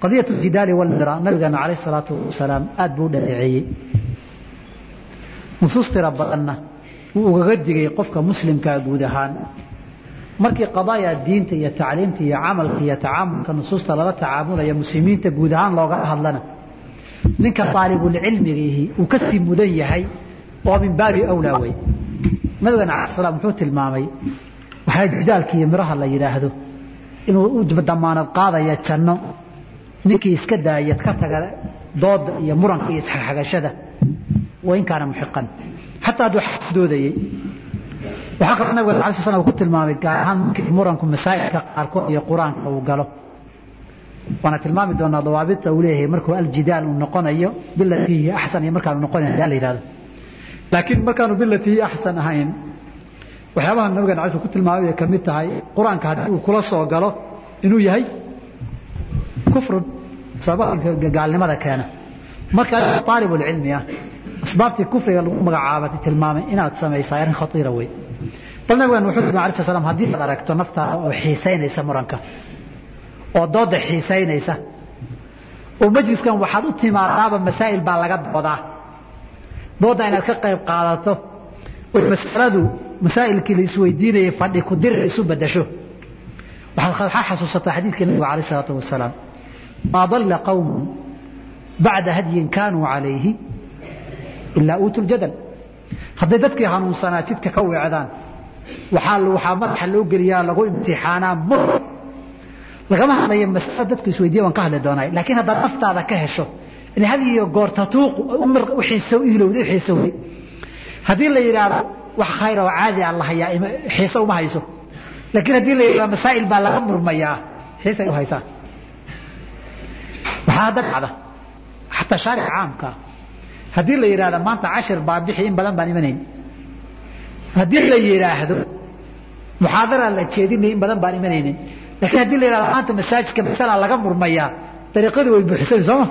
qadiyat jidaali walmira nabigeena calayh salaatu wasalaam aad buu u dhaleeceeyey nusuus tira badanna wuu ugaga digay qofka muslimkaa guud ahaan markii qadaaya diinta iyo tacliimta iyo camalka iyo tacaamulka nusuusta lala tacaamulaya muslimiinta guud ahaan looga hadlana ninka aalibulcilmigiihi uu ka sii mudan yahay oo min baabi awlaa wey nabigana ala slam wuxuu tilmaamay waxaa jidaalka iyo miraha la yidhaahdo inuu u damaanad qaadaya janno ninkii iska daayad ka taga dooda iyo muranka iyo isxagxagashada wain kaana muxiqan xataa hadduu doodayey waxaa kaloo nabiga ala sl slam ku tilmaamay gaar ahaan markii muranku masaa'ilka qaarkood iyo qur-aanka uu galo waana tilmaami doonaa dawaabita uu leeyahay markuu aljidaal uu noqonayo bilatii hiya axsan iyo markaanu noqonayn la yidhahdo laakiin markaanu bilatii hiya axsan ahayn waxyaabaha nabigan ala ku tilmaamay bay ka mid tahay qur-aanka haddii uu kula soo galo inuu yahay kufrun sababka gaalnimada keena marka aalibulcilmi ah asbaabtii kufriga lagu magacaaba tilmaamay inaad samaysaa arrin khatiira wey bal nabigan wuxuu tilmaamay alai slam haddii aad aragto naftaada oo xiisaynaysa muranka oo dooda xiisaynaysa oo majliskan waxaad u timaadaaba masaa'il baa laga doodaa dooda inaad ka qayb qaadato oo masaladu masaa'ilkii la isweydiinayay fadhi ku dir isu bedasho waxaad xasuusataa xadiidkii nabiga alayh isalaatu wasalaam maa dalla qawmun bacda hadyin kaanuu calayhi ilaa uutu ljadal hadday dadkii hanuunsanaa jidka ka weecdaan waxaa waxaa madaxa loo geliyaa lagu imtixaanaa mur lagama hadlayo masale dadku isweydiya waan ka hadli doonaa laakiin haddaad naftaada ka hesho in had iyo goor tatuuqu hilowda u xiisowday haddii la yidhaahdo wax khayr oo caadi ah la hayaa xiise uma hayso laakiin haddii la yidhahdo masaa'il baa laga murmayaa xiisay u haysaa waxaa hadda dhacda xataa shaaric caamka haddii la yidhahdo maanta cashir baa bixi in badan baan imanayn haddii la yidhaahdo muxaadara la jeedinay in badan baan imanaynin lakiin haddii la yidhahdo maanta masaajidka masala laga murmayaa dariiqadii way buuxsani sooma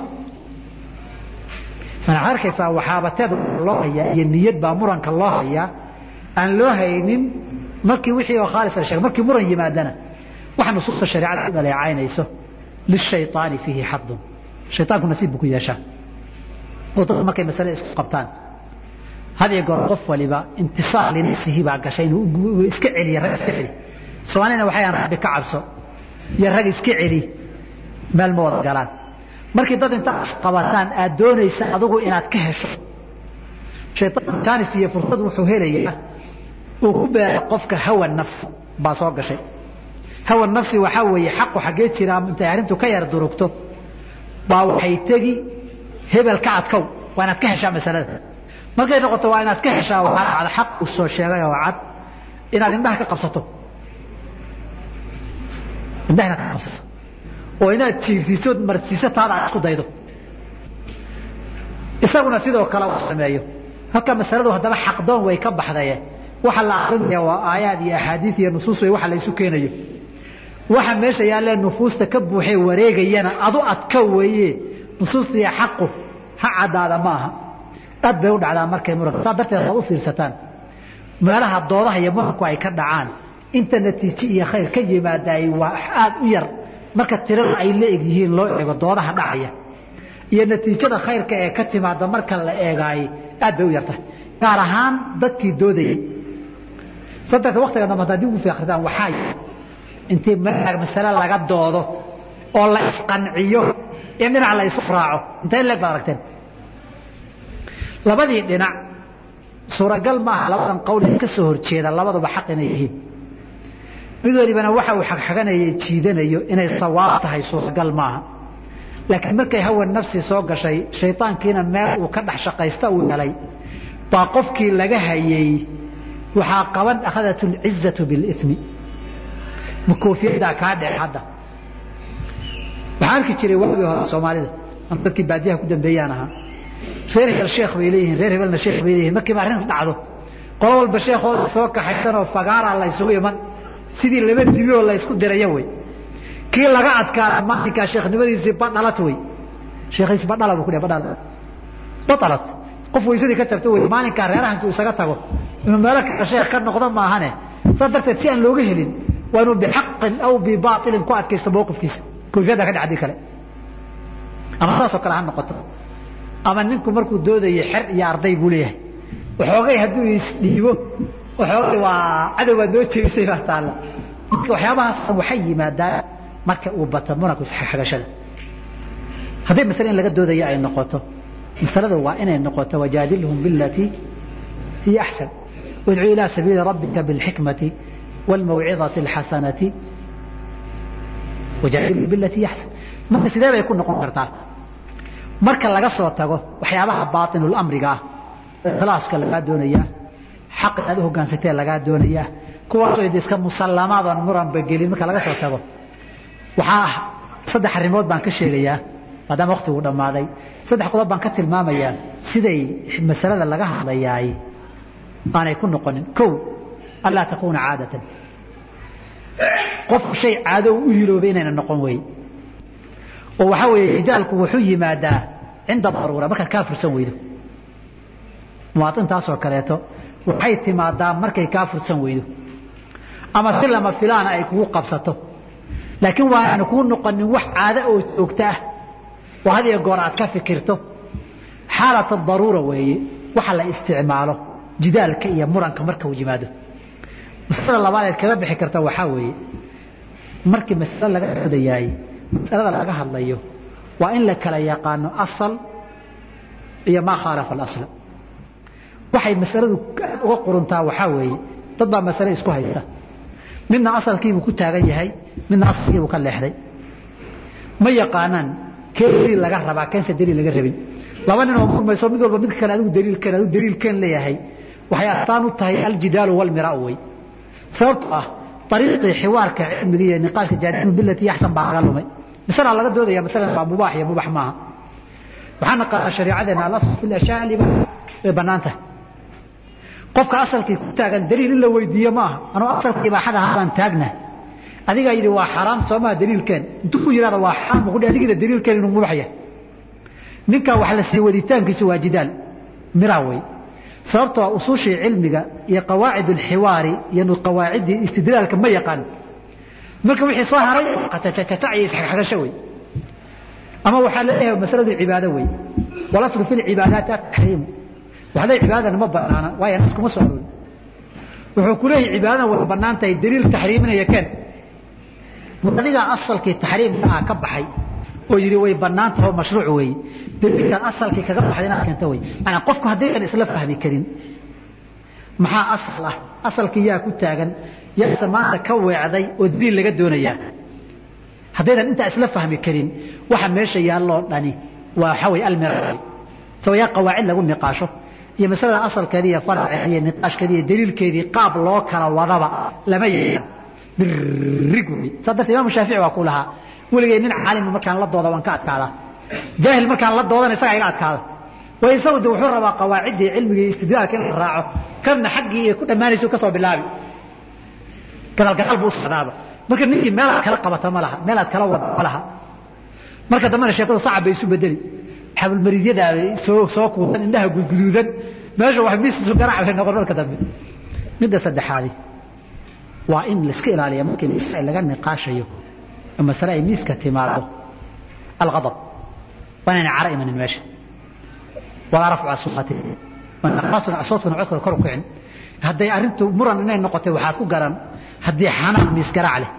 waxaad arkaysaa waxaabateed loo hayaa iyo niyad baa muranka loo hayaa aan loo haynin markii wixii oo khaalis la sheegay markii muran yimaadana waxa nusuusta shareecada ku dhaleecaynayso lishayطaani fiihi xadun shayطaanku nasiib buu ku yeeshaa oo dadku markay masale isku qabtaan had iyo goor qof waliba intisaar linafsihi baa gashay inuu iska celiya rag iska celi soomaalina waxay aan rabbi ka cabso iyo rag iska celi meel ma wada galaan markii dad inta qabataan aad doonaysa adigu inaad ka hesho shaytaan tanis iyo fursad wuxuu helayaa uu ku beera qofka hawa nafs baa soo gashay hawa nafsi waxaa weeye xaqu xaggee jiraa intay arrintu ka yar durugto baa waxay tegi hebel ka adkow waa inaad ka heshaa masalada markay noqoto waa inaad ka heshaa waxaa dhacda xaq uu soo sheegay oo cad inaad indhaha ka qabsato indhaha inaad ka qabsato oo inaad jiirsiiso marsiiso taada aad isku daydo isaguna sidoo kale uu sameeyo halka masaladu haddaba xaqdoon way ka baxdaye waxa la akrinaya waa aayaad iyo axaadiis iyo nusuus way waxa la isu keenayo waxa meesha yaallee nufuusta ka buuxee wareegayana adu adka weeye nusuusta iyo xaqu ha caddaada ma aha aad bay u dhacdaa markay muranka saa darteed waad u fiirsataan meelaha doodaha iyo muranku ay ka dhacaan inta natiijo iyo khayr ka yimaadaay waa aad u yar marka tirada ay la eg yihiin loo eego doodaha dhacaya iyo natiijada khayrka ee ka timaada marka la eegaayey aad bay u yartahay gaar ahaan dadkii doodayay saddex waktiga dambe haddaad dib ugu fiiqritaan waxaa intii masale laga doodo oo la isqanciyo in dhinac la isu raaco intee leeg baad aragteen labadii dhinac suuragal maaha labadan qowl ka soo horjeeda labaduba xaq inay yihiin mid walibana waxa uu xagxaganaya jiidanayo inay sawaab tahay suuragal maaha laakiin markay hawa nafsi soo gashay shaydaankiina meel uu ka dhex shaqaysta uu helay baa qofkii laga hayay waxaa qaban akhadat اlcizatu biاlimi makoofiyadaa kaa dhec hadda waxaa arki jiray waagii hore soomaalida dadkii baadiyaha ku dambeeyaan ahaa reer hebel sheekh bay leeyihiin reer hebelna sheekh bay leeyihin markiiba arrin dhacdo qolo walba sheekooda soo kaxaysanoo fagaaraa la ysugu iman sidii laba dibi oo la ysku dirayo wey kii laga adkaada maalinkaa sheekhnimadiisii badhalat wey sheekhiisi badhala buu ku dhah badhal badhalat qof weysadii ka jabta wey maalinkaa reeraha intuu isaga tago inuu meelo kale sheekh ka noqdo maahane saa darteed si aan looga helin waa inuu bixaqin aw bibaailin ku adkaysta mawqifkiisa koofiyadda ka dhacdii kale ama saasoo kale ha noqoto ama ninku markuu doodayo xer iyo arday buu leeyahay waxoogay hadduu isdhiibo waxoogay waa cadow baad noo jeedisay baa taalla marka waxyaabahaas waxay yimaadaan marka uu bato muranku isxagashada hadday masale in laga doodaya ay noqoto masalada waa inay noqoto wajaadilhum bilatii hiya axsan wadcu ilaa sabiili rabbika bilxikmati wاlmawcidati اlxasanati wajaadilhum bilatii hiya axsan marka sidee bay ku noqon kartaa marka laga soo tago waxyaabaha baaطinulamriga ah ikhlaaska lagaa doonayaa xaq inaad u hogaansatee lagaa doonayaa kuwaasoo iska musallamaad oon muranba gelin marka laga soo tago waxaa ah saddex arrimood baan ka sheegayaa maadaama waktigu dhammaaday saddex qodob baan ka tilmaamayaa siday masalada laga hadlayaay aanay ku noqonin kow anlaa takuuna caadatan qof shay caado u hiloobay inayna noqon wey oo waxaa weeye xidaalku wuxuu yimaadaa cinda daruura markaad kaa fursan weydo muwaaintaasoo kaleeto waxay timaadaa markay kaa fursan weydo ama si lama filaana ay kugu qabsato laakiin waa aanu kuu noqonin wax caado oo joogto ah oo had iyo goor aad ka fikirto xaalata daruura weeye waxa la isticmaalo jidaalka iyo muranka marka uu yimaado masalada labaad eed kaga bixi karta waxaa weeye markii masale laga odayaay masalada laga hadlayo waa in la kala yaqaano asal iyo maa khaalafa alasla waxay masaladu uga quruntaa waxaa weeye dad baa masale isku haysta midna asalkiibuu ku taagan yahay midna asalkiibuu ka leexday ma yaqaanaan kee daliil laga rabaa keense daliil laga rabin laba nin oo murmayso mid walba mid kale adigu daliilkeen adigu daliilkeen leeyahay waxay astaan u tahay aljidaalu walmiraau wey sababtoo ah ariiqii xiwaarka cilmiga iyo niqaashka jaadimu bilati yaxsan baa laga lumay masalaa laga doodaya masalan waa mubaax iyo mubax maaha waxaa naqaana shariicadeena alasl fi ashyaa liba way bannaan tahay qofka asalkii ku taagan daliil in la weydiiyo maaha anuu asalka ibaaxada habaan taagna adigaa yidhi waa xaraam soomaa daliilkeen intuu ku yidhahda waa xaraam ku adigina daliilkeen inuu mubax yahay ninkaa wax la siiy waditaankiisu waa jidaal miraa wey sababtoo usuushii cilmiga iyo qawaacid alxiwaari iyo qawaaciddii istidlaalka ma yaqaan marka wixii soo haray qacacacac iyo isxagasho wey ama waxaa la leeyahay masaladu cibaado wey walaslu fi lcibaadaati ataxriimu waxday cibaadana ma banaana waayo nas kuma soo aroori wuxuu ku leeyahay cibaadana way bannaan tahay daliil taxriiminaya keen adigaa asalkii taxriimka ah ka baxay oo yidhi way bannaan tahay oo mashruuc weeye daliilkan asalkii kaga baxday inaad keento wey maanaa qofku haddaydan isla fahmi karin maxaa asal ah asalkii yaa ku taagan yaase maanta ka weecday oo daliil laga doonayaa haddaydan intaa isla fahmi karin waxa meesha yaalloo dhani waa waxaa wey almira sawa yaa qawaacid lagu niqaasho iyo masalada asalkeedi iyo farceedi iyo niqaashkeedi iyo daliilkeedii qaab loo kala wadaba lama yeelan birig wey saa darteed imaamu shaafici waa ku lahaa weligay nin caalima markaan la dooda waan ka adkaadaa jaahil markaan la doodana isagaa iga adkaada way isagu de wuxuu rabaa qawaaciddii cilmigii istidlaalka in la raaco kanna xaggii iyo ku dhammaanaysu ka soo bilaabi gadaalgadaal buu u socdaaba marka ninkii meelaad kala qabata ma laha meelaad kala wada ma laha marka dambena sheekadu sacab bay isu bedeli xabulmariidyada soo soo kuudan indhaha gudguduudan meesha wax miisu garaac bay noqon marka dambe midda saddexaadi waa in laiska ilaaliya markii masale laga niqaashayo oo masale ay miiska timaado alghadab waa inayna cara imanin meesha walaa rafcu aswaati asootkuna codkooda kor u kicin hadday arrintu muran inay noqotay waxaad ku garan haddii xanaan miis garaac leh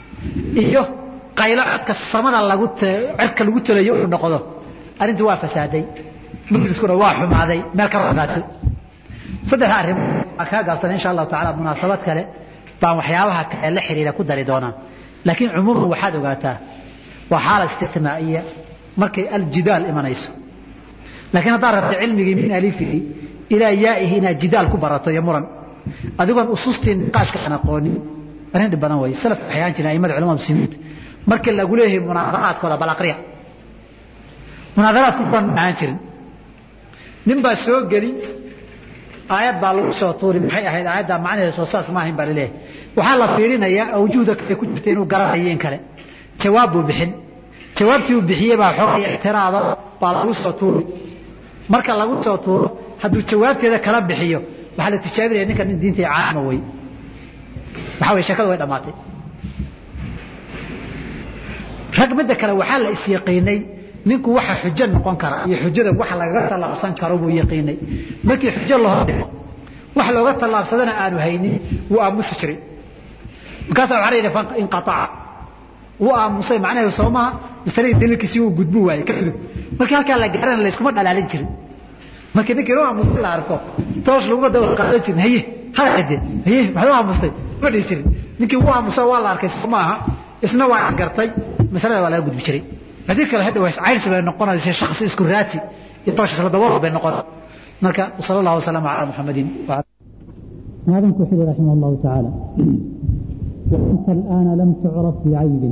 iyo qaylo codka samada lagu cerka lagu talayo uu noqdo arrintu waa fasaaday majliskuna waa xumaaday meel ka roqaato saddexda arrimo waan kaa gaabsanay insha allahu tacaala munaasabad kale baan waxyaabaha kale la xiriira ku dari doonaa laakiin cumuuman waxaad ogaataa waa xaala isticmaa'iya markay aljidaal imanayso laakiin haddaad rabta cilmigii min alifihi ilaa yaa'ihi inaad jidaal ku barato iyo muran adigoon usustii niqaashka aan aqoonin arrin dhib badan weeye salaf waxay ahaan jireen aimada culamada muslimiinta markii lagu leeyahay munaadaraadkooda bal aqriya munaadaraadku kuwan ahaan jirin nin baa soo geli aayad baa lagu soo tuuri maxay ahayd aayaddaa macnaheeda soo saas ma ahayn baa laleeyahay waxaa la fiirinayaa awjuhda kale ku jirta inuu garanayo in kale jawaab buu bixin jawaabtii uu bixiyey baa xoogay ictiraado baa lagu soo tuuri marka lagu soo tuuro hadduu jawaabteeda kala bixiyo waxaa la tijaabinaya ninkan nin diinta caama wey waxaa wey sheekadu way dhammaatay rag midda kale waxaa la isyaqiinay ninku waxa xujo noqon kara iyo xujada wax lagaga tallaabsan karo buu yaqiinay markii xujo la hordhigo wax looga tallaabsadana aanu haynin wuu aamusi jiray markaasaa waxaa la yidhi inqaaca wuu aamusay macnaheedu soo maha masaladii daliilkiisii uu gudbu waayey ka gudub markii halkaa la gaarana layskuma dhalaalin jirin markii ninkii inuu aamusay la arko toosh laguma dawr qaadan jirin haye hala cadde haye maxaad u aamustay ma dhihi jirin ninkii wuu aamusa waa la arkay soo maaha isna waa isgartay masalada waa laga gudbi jiray haddii kale hadda waa cayrsi bay noqonaysa shakhsi isku raati iyo toosh isla dabool bay noqon marka sala allahu wasalama calaa muxamadin هذا كحل رحمه الله تعالى وأنت الآن لم تعرف بعيب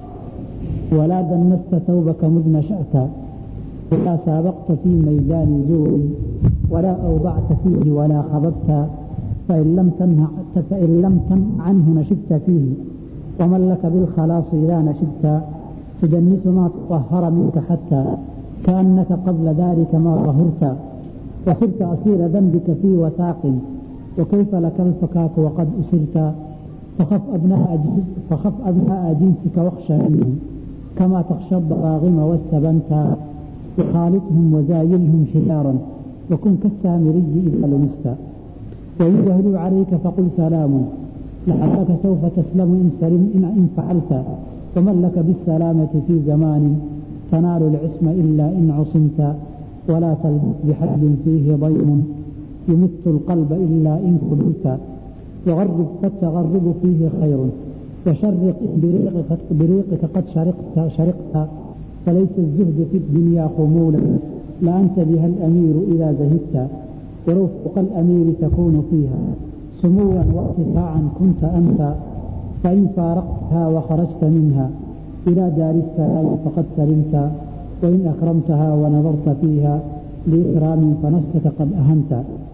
ولا دنست ثوبك مذ نشأت ولا سابقت في ميدان زور ولا أوضعت فيه ولا خضبت فإن لم تنه فإن لم تنه عنه نشبت فيه ومن لك بالخلاص إذا نشبت تدنس ما تطهر منك حتى كأنك قبل ذلك ما طهرت وصرت أسير ذنبك في وثاق وكيف لك الفكاك وقد أسرت فخف أبناء فخف أبناء جنسك واخشى منهم كما تخشى الضراغم والثبنت وخالطهم وزايلهم حجارا وكن كالسامري إذا لمست وإن جهلوا عليك فقل سلام لعلك سوف تسلم إن سلم إن, إن فعلت ومن لك بالسلامة في زمان تنال العصم إلا إن عصمت ولا تلبس بحد فيه ضيم يمت القلب إلا إن قبلت وغرب فالتغرب فيه خير وشرق بريقك, بريقك قد شرقت شرقت فليس الزهد في الدنيا خمولا لأنت بها الأمير إذا زهدت ولو فوق الأمير تكون فيها سموا وارتفاعا كنت أنت فإن فارقتها وخرجت منها إلى دار السلام فقد سلمت وإن أكرمتها ونظرت فيها لإكرام فنفسك قد أهنت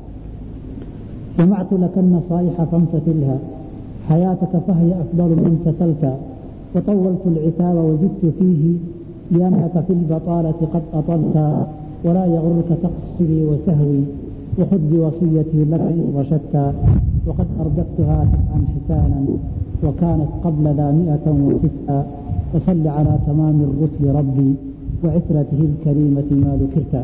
جمعت لك النصائح فامتثلها حياتك فهي أفضل من تسلت وطولت العتاب وزدت فيه لأنك في البطالة قد أطلت ولا يغرك تقصري وسهوي وخذ بوصيتي لك إن رشدت وقد أرددتها تسعا حسانا وكانت قبل ذا مئة وستا وصل على تمام الرسل ربي وعترته الكريمة ما ذكرت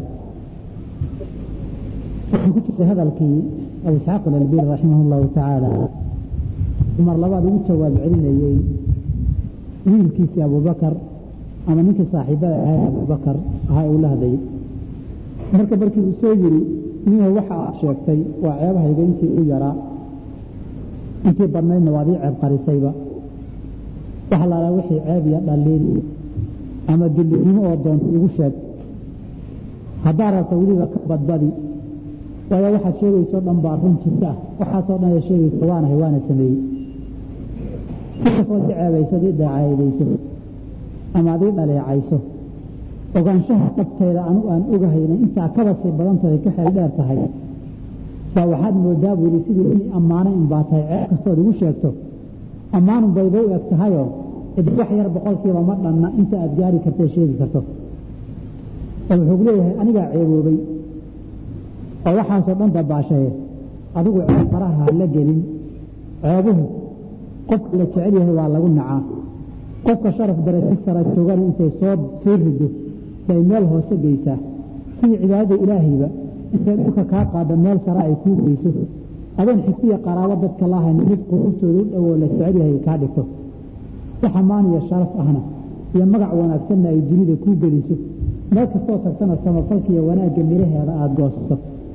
كتب هذا الكي أو إسحاق الألبير رحمه الله تعالى عمر لبعض وجواب علينا wiilkiisii abubakar ama ninkii saaxiibada ahay abubakar ahaa uu la hadlayay marka markii uu soo yiri ninka waxa aad sheegtay waa ceebahayga intii u yaraa intii badnaydna waad ii ceeb qarisayba waxa laalaa wixii ceeb iyo dhaliil ama dullinimo oo doonta igu sheeg haddaa rabta weliba ka badbadi waayo waxaad sheegaysoo dhan baa run jirta ah waxaasoo dhan ee sheegaysa waanahay waana sameeyey si kastood i ceebayso ad ii dacaydayso ama ad ii dhaleecayso ogaanshaha dhabteeda anu aan ogahayna intaa kaba sii badantooda ka xeel dheer tahay baa waxaad moodaa buu yidhi sidii inay ammaano in baa tahay ceeb kastood igu sheegto ammaanun bayba u eg tahayoo cidi wax yar boqolkiiba ma dhanna inta aad gaari kartae sheegi karto oo wuxuu leeyahay anigaa ceeboobay oo waxaasoo dhan dabaashaye adigu ceeb faraha ha la gelin ceebuhu qofka la jecel yahay waa lagu nacaa qofka sharaf darajo sara joogana intay soo soo rido bay meel hoose geysaa sidii cibaadada ilaahayba intay dhulka kaa qaada meel sare ay kuu geyso adoon xigtiya qaraabo dadka lahayn mid quruftooda u dhowoo la jecel yahay kaa dhigto wax ammaan iyo sharaf ahna iyo magac wanaagsanna ay dunida kuu geliso meel kastoo tagtana samafalka iyo wanaagga miraheeda aada goosato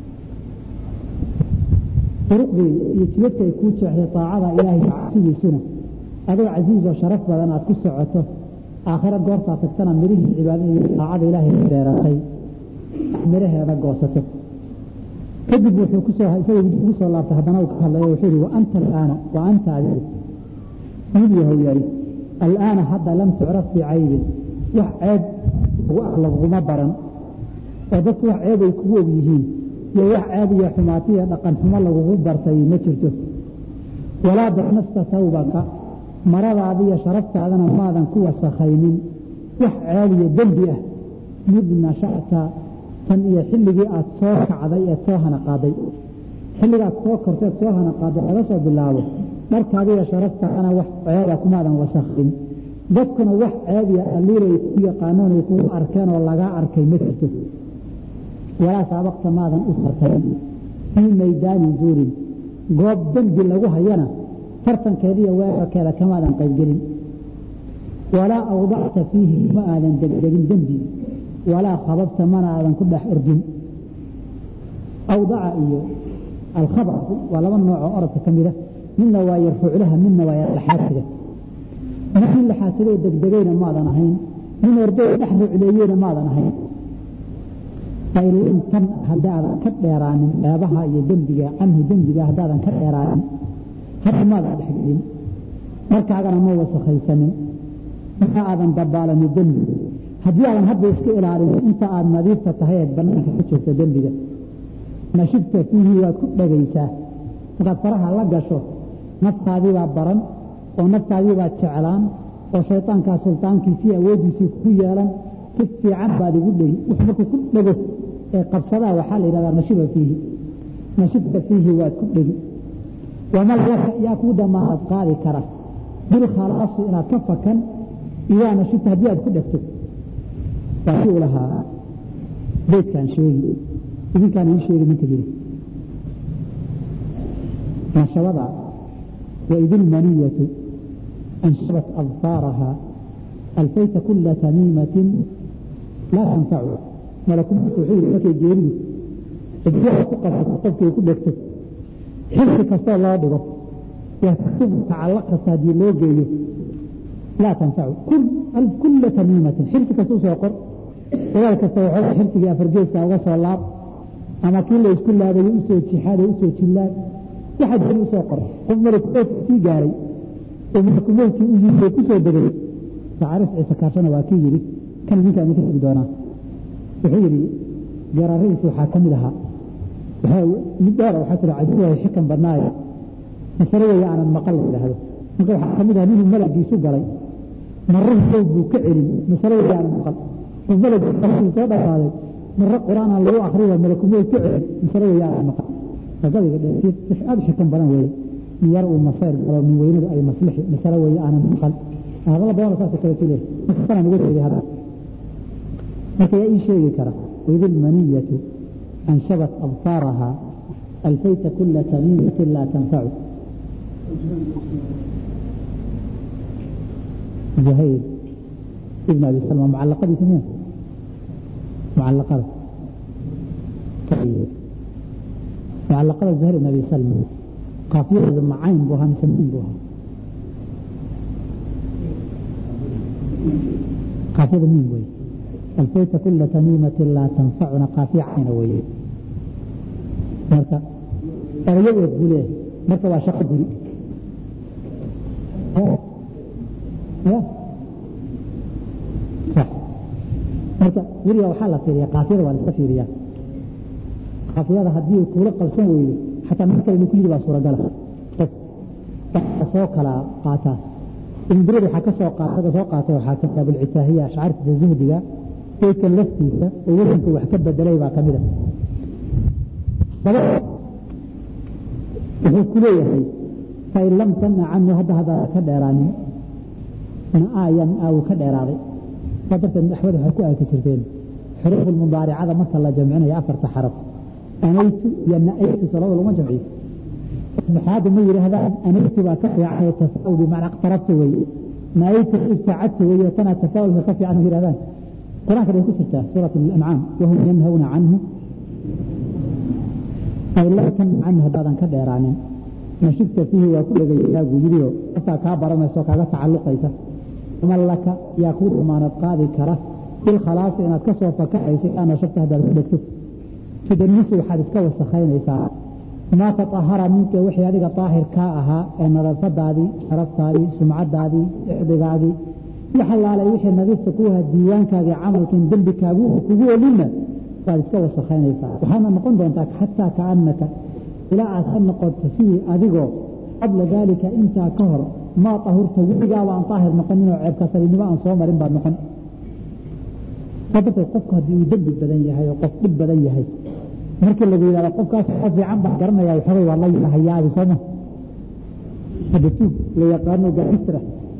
duruqdii iyo jibadka ay kuu jeexday taacada ilaahay cabsidiisuna adoo casiiz oo sharaf badan aad ku socoto aakhiro goortaa tagtana mirihii cibaadada iyo taacada ilaahay beeratay miraheeda goosato kadib wuxuu kusoo isaga ugu soo laabtay haddana uu ka hadlayo wuxuu yihi wa anta alaana wa anta adigu mid yahow yari alaana hadda lam tucraf bicaybin wax ceeb ugu ah laguma baran oo dadku wax ceeb ay kugu og yihiin iyo wax ceeb iyo xumaati iyo dhaqan xumo lagugu bartay ma jirto walaa daknasta tawbaka maradaada iyo sharaftaadana maadan ku wasakhaynin wax ceeb iyo dembi ah mid nasha'ta tan iyo xilligii aad soo kacday eed soo hana qaaday xilligaad soo korteed soo hana qaaday laga soo bilaabo dharkaada iyo sharaftaadana wax ceeba kumaadan wasakhin dadkuna wax ceebiya alliiray ku yaqaanaan ay kugu arkeen oo lagaa arkay ma jirto walaa saabaqta maadan u tartarin fii maydaani zuurin goob dembi lagu hayana tartankeediiyo weerarkeeda kamaadan qaybgelin walaa awdacta fiihi ma aadan degdegin dembi walaa khababta mana aadan ku dhex ordin awdaca iyo alkhabcu waa laba noocoo orodka ka mida midna waa yarfuuclaha midna waa yarlaxaadsiga midkii laxaasigay degdegayna maadan ahayn min orday dhex rucleeyeyna maadan ahayn fain tan haddaadan ka dheeraanin ceebaha iyo dembiga canhu dembiga haddaadan ka dheeraanin hadda maadan dhexgelin markaagana ma wasakhaysanin ma aadan dabaalanin dembi haddii aadan hadda iska ilaalin inta aad nadiifta tahay eed banaanka ka joogta dembiga nashibta fiihi waad ku dhegaysaa markaad faraha la gasho naftaadiibaa baran oo naftaadiibaa jeclaan oo shaydaankaa sultaankiisii awooddiisii ku yeelan si fiican baad igu dhegi wux markuu ku dhego ee qabsadaa waxaa la yidhahdaa nashiba fiihi nashibta fiihi waad ku dhegi wamal laka yaa kuu damaanad qaadi kara bilkhalaasi inaad ka fakan idaa nashibta haddii aad ku dhegto waa si u lahaa beydkaan sheegi idinkaan ii sheegi ninka yiri nashabada waid ilmaniyatu anshabat adfaaraha alfayta kula tamiimatin laa tanfacu malakumku wuxuu yidhi markay geeridu ciddiha ku qabsato qofkay ku dhegto xilsi kastoo loo dhigo waktub tacallaq kasta haddii loo geeyo laa tanfacu kula tamiimatin xilsi kasta usoo qor dagaal kasta waxooga xilsigii afargeeska uga soo laab ama kii la isku laabayo usoo jixaaday usoo jillaad waxaad jiri usoo qor qof malakmoodka sii gaaray oo malakumoodkii u yimid oo ku soo degay sacaris ciise kaashana waa kii yidhi kan idinka idinka xigi doonaa wuxuu yidhi garaaradiisi waxaa ka mid ahaa mid dheer waxaa jira cajiibahay xikan badnaayo masale weeye aanan maqal la yidhaahdo marka waxaa ka mid aha ninuu malaggiisu galay marruhu sow buu ka celin masale weeye aanan maqal oo malaggu qalkuu soo dhaqaaday marre qur-aanaan lagu akriyo malakumood ka celin masale weeye aanan maqal gabayga dheer aada u xikan badan weeye min yar uu masayr galo min weynadu ay maslixi masale weeye aanan maqal hadalla badan saasoo kale ku leeyahay marka sanaan uga jeeday hadda marka yaa ii sheegi kara waid ilmaniyatu anshabat adfaaraha alfayta kula tamiimatin laa tanfacu زهير ابن أبي سلمى معلقة بثمين معلقة طيب معلقة زهير بن أبي سلمى قافية معين بوها مسمين بوها قافية مين بوي الفيت كل تميمة لا تنفعنا قافية عين وي مركا أريد يقول مركا واشق بريء صح marka weliga waxaa la fiiriya kaafiyada waa la iska fiiriyaa kaafiyada haddii uu kuula qabsan weydo xataa mid kale inuu ku yidhi baa suuragala qof waxaa soo kala qaataa imbirid waxaa ka soo qaata soo qaatay waxaa ka abulcitaahiya ashcaartiisa zuhdiga beydkan laftiisa oo wasanka wax ka bedelay baa kamid a wuxuu ku leeyahay fain lam tamna canhu hadda hadda ka dheeraanin naayan aa uu ka dheeraaday saa darteed axmed waxay ku aaki jirteen xuruufu mudaaricada marka la jamcinayo afarta xaraf anaytu iyo naaytu salada laguma jamciyo maxaada ma yidhaahdaan anaytu baa ka fiican tafaul bimacnaa iqtarabtu weye naaytu ibtacadtu weye tanaa tafaulka ka fiican yidhahdaan qur-aanka bay ku jirtaa suurat alancaam wahum yanhawna canhu ay lam tanha canhu haddaadan ka dheeraanin nashibta fiihi waa ku dhegaysaa buu yidhi oo qofkaa kaa baranaysa oo kaaga tacalluqaysa man laka yaa kuu damaanad qaadi kara bilkhalaasi inaad ka soo fakacaysa aa nashibta haddaad ku dhegto tudanisu waxaad iska wasakhaynaysaa maa taahara minka wixii adiga daahir kaa ahaa ee nadaafadaadii sharaftaadii sumcadaadii ixdigaagii waxalaalay wixii nadiifta ku ahaa diiwaankaagii camalkan dembikaagu kugu olinna waad iska wasakhaynaysaa waxaana noqon doontaa xataa kaanaka ilaa aad ka noqoto sidii adigoo qabla daalika intaa ka hor maa ahurta weligaaba aan daahir noqoninoo ceebka saliinimo aan soo marin baad noqon darteed qofku haddii uu dembi badan yahay oo qof dhib badan yahay markii lagu yidhahdo qofkaas qof fiican baa garanaya waxoogay waa la hayaabi sooma hadda tuug la yaqaano gaistra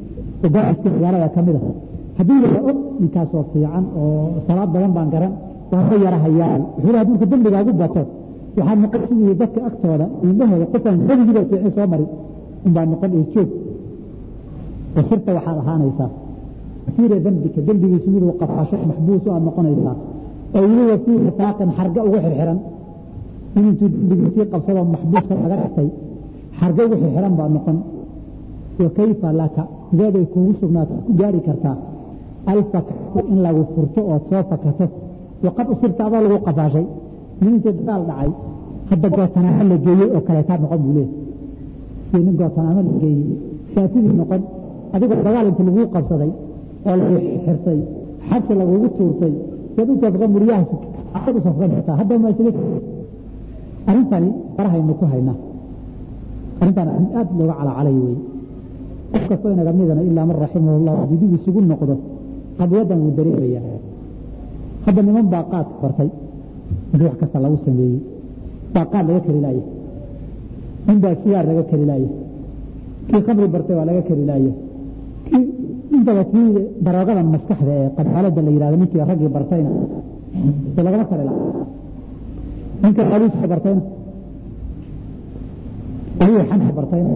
oo gaaiska magaalada ka mid a haddii la og ninkaasoo fiican oo salaad badan baan garan waan ka yara hayaan wuxuu haddii marka dembigaagu bato waxaa noqon sidii dadka agtooda indhahooda qofaan webigiiba fiicin soo mari unbaa noqon ee joog wasirta waxaad ahaanaysaa asiira dembika dembigiisu miduu qafaasho maxbuus aad noqonaysaa oo weliba fii wifaaqin xarga ugu xirxiran in intuu dembigiisii qabsadoo maxbuuska laga dhigtay xarga ugu xirxiran baad noqon wa kayfa laka sideeday kuugu sugnaato ku gaari kartaa alfakatu in lagu furto ood soo fakato waqad usirta adoo lagu qafaashay nin intii dagaal dhacay hadda gootanaamo la geeyey oo kaleetaa noqon buu leeyahy si nin gootanaamo la geeyey saafidii noqon adigoo dagaal inta laguu qabsaday oo lagu xirtay xabsi lagugu tuurtay yaad u safqa muryaha aad u safqan kartaa hadda ma isaga arrintani farahaynu ku haynaa arrintan aad looga calacalay wey qof kastoo inaga midana ilaa man raximahu llah dib isugu noqdo qadyadan wuu dareemayaa hadda niman baa qaadka bartay intii wax kasta lagu sameeyey baa qaad laga kari laaya nin baa sigaar laga kari laaya kii khamri bartay waa laga kari laaya kii intaba kii daroogada maskaxda ee qadaalada la yidhahdo ninkii raggii bartayna se lagama kari laha ninka qaliiska bartayna ayuu xanta bartayna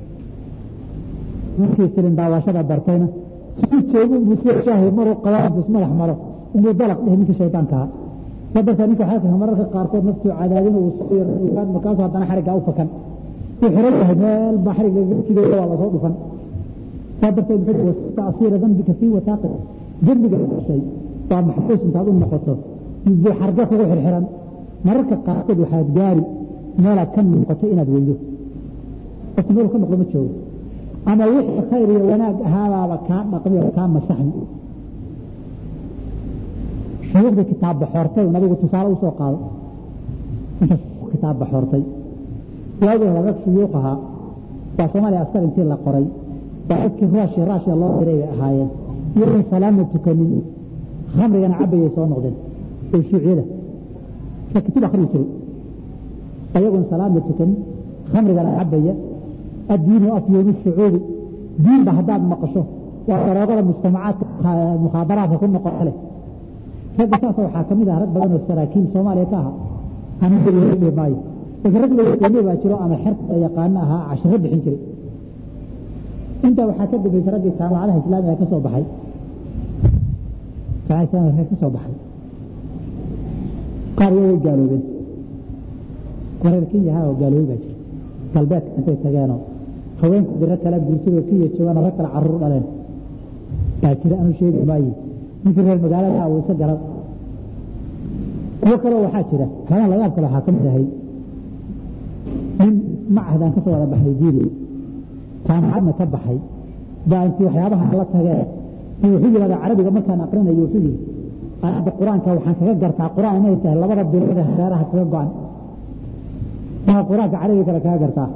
ninkii filin daawashada bartayna si joogo inuu soo shaahi maruu qabaa intuu ismadax maro inuu dalaq dheh ninkii shaydaanka ahaa saa darteed ninka waxaa kaha mararka qaarkood naftuu cadaadin uu markaasuu haddana xariggaa u fakan wuu xiran yahay meel baa xarigga jideeda waa lasoo dhufan saa darteed muxuu taasiira dambika fii wataaqi dembiga dhashay waa maxbuus intaad u noqoto buu xarga kugu xirxiran mararka qaarkood waxaad gaari meelaad ka noqoto inaad weydo qofka meel ka noqdo ma joogo ama wixii khayr iyo wanaag ahaabaaba kaa dhaqmi oo kaa masaxmi shuyuukhda kitaab baxoortay nabigu tusaale usoo qaado intaas kitaab baxoortay waagii hore rag shuyuuq ahaa waa soomaaliya askar intii la qoray waa dadkii ruushia raashiya loo diray bay ahaayeen iyagoon salaama tukanin khamrigana cabayay soo noqdeen oo shuuciyada ka kutub akhriyi jiray ayagoon salaama tukanin khamrigana cabaya addiinu afyoomu shucuubi diinba haddaad maqasho waa daroogada mujtamacaadka mukhaadaraadka ku noqota leh ragga saasa waxaa ka mid ah rag badan oo saraakiil soomaaliya ka aha aanan daliiladhihi maayo laakiin rag layaqiinay baa jiro ama xerta yaqaano ahaa cashiro bixin jiray intaa waxaa ka dambeysay raggii jaamacadaha islaamiga ka soo baxay jaamacada islamiga ka soo baxay qaar iyo way gaaloobeen wareer kenyaha oo gaaloobay baa jira galbeedka intay tageenoo haweenku diro kala guursadoo kenya joogaan rag kale caruur dhaleen baa jira anu sheegi maayo ninkii reer magaalada uu isa garan kuwo kaleo waxaa jira kalaan layaab kale waxaa ka mid ahay nin macahdan ka soo wada baxay diini jaamacadna ka baxay baa intii waxyaabaha la tageen in wuxuu yidhahda carabiga markaan aqrinayo wuxuu yidhi aayadda qur-aanka waxaan kaga gartaa qur-aan inay tahay labada bilood ee hareeraha kaga go-an maa qur-aanka carabiga kale kaga gartaa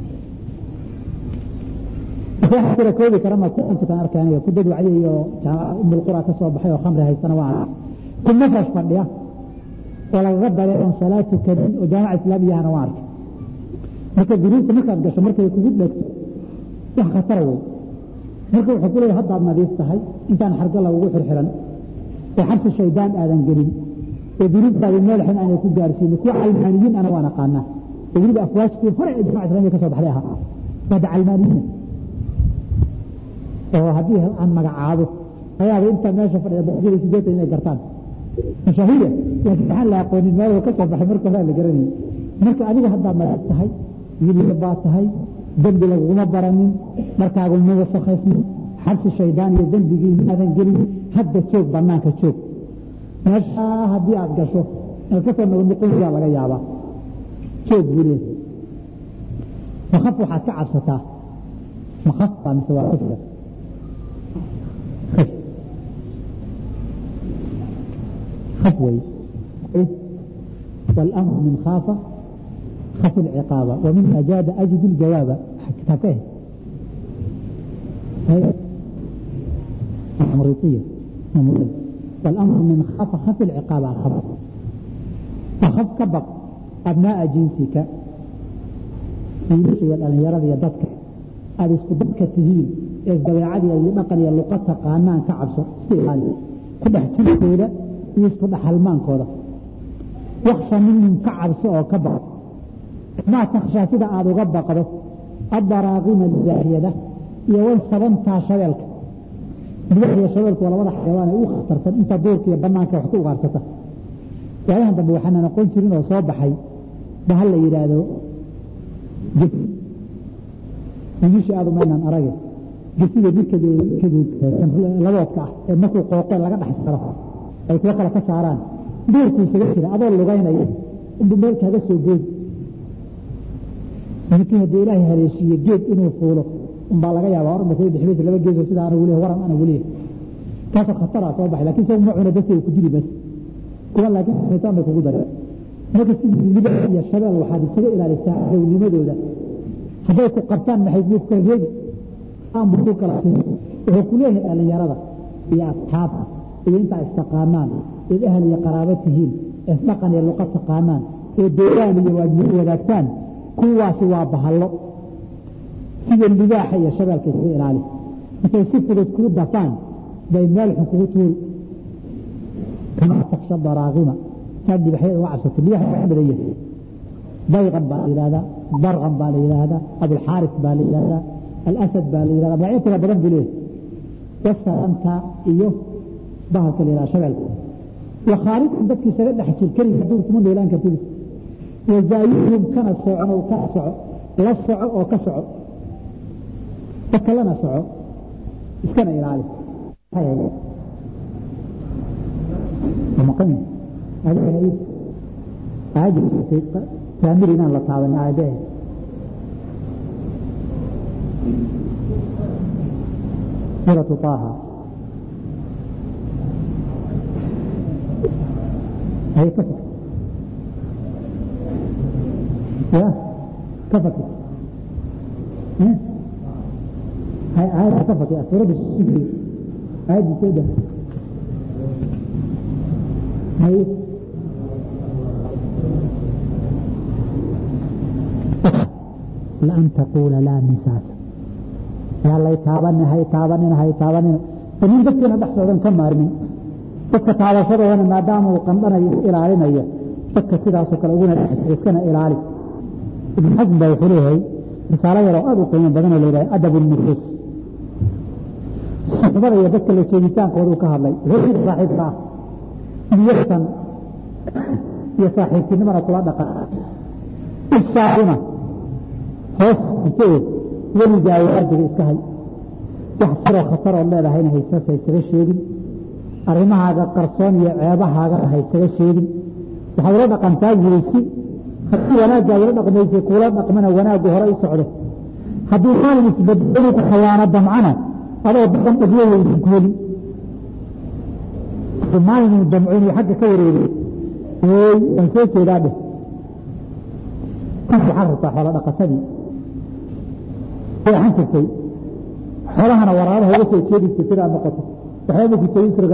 wax kale koobi kara ma ku inta kan arkeenayo ku dad wacdi iyo umul qura ka soo baxay oo khamri haystana waa ku mafrash fadhiya oo lagaga daray oon salaad tukanin oo jaamaca islaamiyahana waa arkay marka duruubta markaad gasho markay kugu dhegto wax khatara wey marka wuxuu ku leeyahay haddaad nadiif tahay intaan xarga lagugu xirxiran oo xabsi shaydaan aadan gelin oo duruubtaadi meel xun aanay ku gaarsiinin kuwa calmaaniyiin ana waan aqaanaa oo weliba afwaajtii hore ee jamaca islamiya ka soo baxday ahaa waada calmaaniyiina oo haddii aan magacaabo ayaaba inta meesha fadhida boqolkiiba sideetan inay gartaan mashaahiya laakiin waxaan la aqoonin meel ka soo baxay marka horaa la garanayay marka adiga haddaad nadiif tahay wiilya baa tahay dembi laguma baranin markaagu ma wasakhaysnin xabsi shaydaan iyo dembigii maadan gelin hadda joog banaanka joog meeshaa haddii aad gasho inaad kasoo noqnoqonsiyaa laga yaabaa joog buu leeyahay makaf waxaad ka cabsataa makaf baa mise waa kufka خف وي والأمر من خاف خف العقاب ومن أجاد أجد الجواب كتابه هي أمريطية والأمر من خاف خف العقاب خف فخف كبق أبناء جنسك يمشي الأن يرى يدك aada isku dadka tihiin ee dabeecadii iyo dhaqan iyo luqa taqaanaan ka cabso iska ilaali ku dhex jirkooda iyo isku dhexhalmaankooda waksha minhum ka cabso oo ka baqo maa takhshaa sida aada uga baqdo addaraaqima zaahiyada iyo wan sabantaa shabeelka biyax iyo shabeelku waa labada xayawaan ee u khatarsan inta duurka iyo banaanka wax ku ugaarsata waayahan dambe waxaanan aqoon jirin oo soo baxay bahal la yidhaahdo gesi wiilisha aada umaynaan arage gesiga midkalaboodka ah ee markuu qooqe laga dhex saro ay kuwa kale ka saaraan duurkuu isaga jira adoo lugaynaya inbuu meel kaaga soo goodi ninkii haddii ilaahay haleeshiiye geed inuu fuulo umbaa laga yaabaa or masay dhexmaysa laba geesoo sida anagu leeyahay waran anagu leeyahay kaasoo khataraa soo baxay lakin isagu ma cuna dadka ku dili bas kuwa laakiin shaytaan bay kugu daray marka sidii libax iyo shabeel waxaad isaga ilaalisaa downimadooda hadday ku qabtaan maxay kuu kala reebi aanbu ku kala siin wuxuu ku leeyahay dhallinyarada iyo asxaabta iyo intaa istaqaanaan eed ahal iyo qaraabo tihiin eesdhaqan iyo luqa taqaanaan ee deegaan iyo waajib wadaagtaan kuwaasi waa bahallo sida libaaxa iyo shabeelka iska ilaali intay si fudud kuu dafaan bay meel xun kugu tuuri kama taksha daraaqima saad dibaxyada uga cabsato libaaxa waa badan yahay dayqan baa la yidhahdaa darqan baa la yidhaahdaa abulxaaris baa la yidhahdaa alasad baa la yidhahdaa magacyo kala badan buu leeyahay wasaranta iyo bahalka la yidhahda shabeelka wakhaalidkan dadki isaga dhex jir keliga duur kuma noolaan kartid wazaayihum kana socno ka soco la soco oo ka soco dadka lana soco iskana ilaali taamir inaan la taaban aayadee suuratu طaaha هي كفك يا كفك هاي هاي كفك يا سورة الشكر هاي كده هاي لأن تقول لا مساس يا الله يتابعني هاي تابعني هاي تابعني فمن ذكرنا بحث كم مارمين dadka taabashadoodana maadaama uu qandhanayo is ilaalinaya dadka sidaasoo kale uguna iskana ilaali ibn xasm baa wuxuu leeyahay risaalo yaroo aad u qiimo badan oo la yidhaha adab nufuus suxbada iyo dadka la joogitaankooda ka hadlay wuxuu yidhi saaxiibka ah niyadsan iyo saaxiibtinimana kula dhaqan ishaaquna hoos isee weligaa waardiga iska hay wax jiroo khataroo leedahayna haysasa isaga sheegin arrimahaaga qarsoon iyo ceebahaaga haysaga sheegin waxaad ula dhaqantaa weysi haddii wanaaggaa ula dhaqmaysa kuula dhaqmana wanaaggu hore u socdo haddii maalin isbadbadu ku khayaano damcana adoo daqan dhagyo weysin ku heli maalin uu damco inuu xagga ka wareegay ooy waan soo jeedaa dheh kas waxaad rabtaa xoola dhaqatadii waxaan jirtay xoolahana waraabaha uga soo jeedisa sidaa noqoto waxyaaba ku jeedin sirga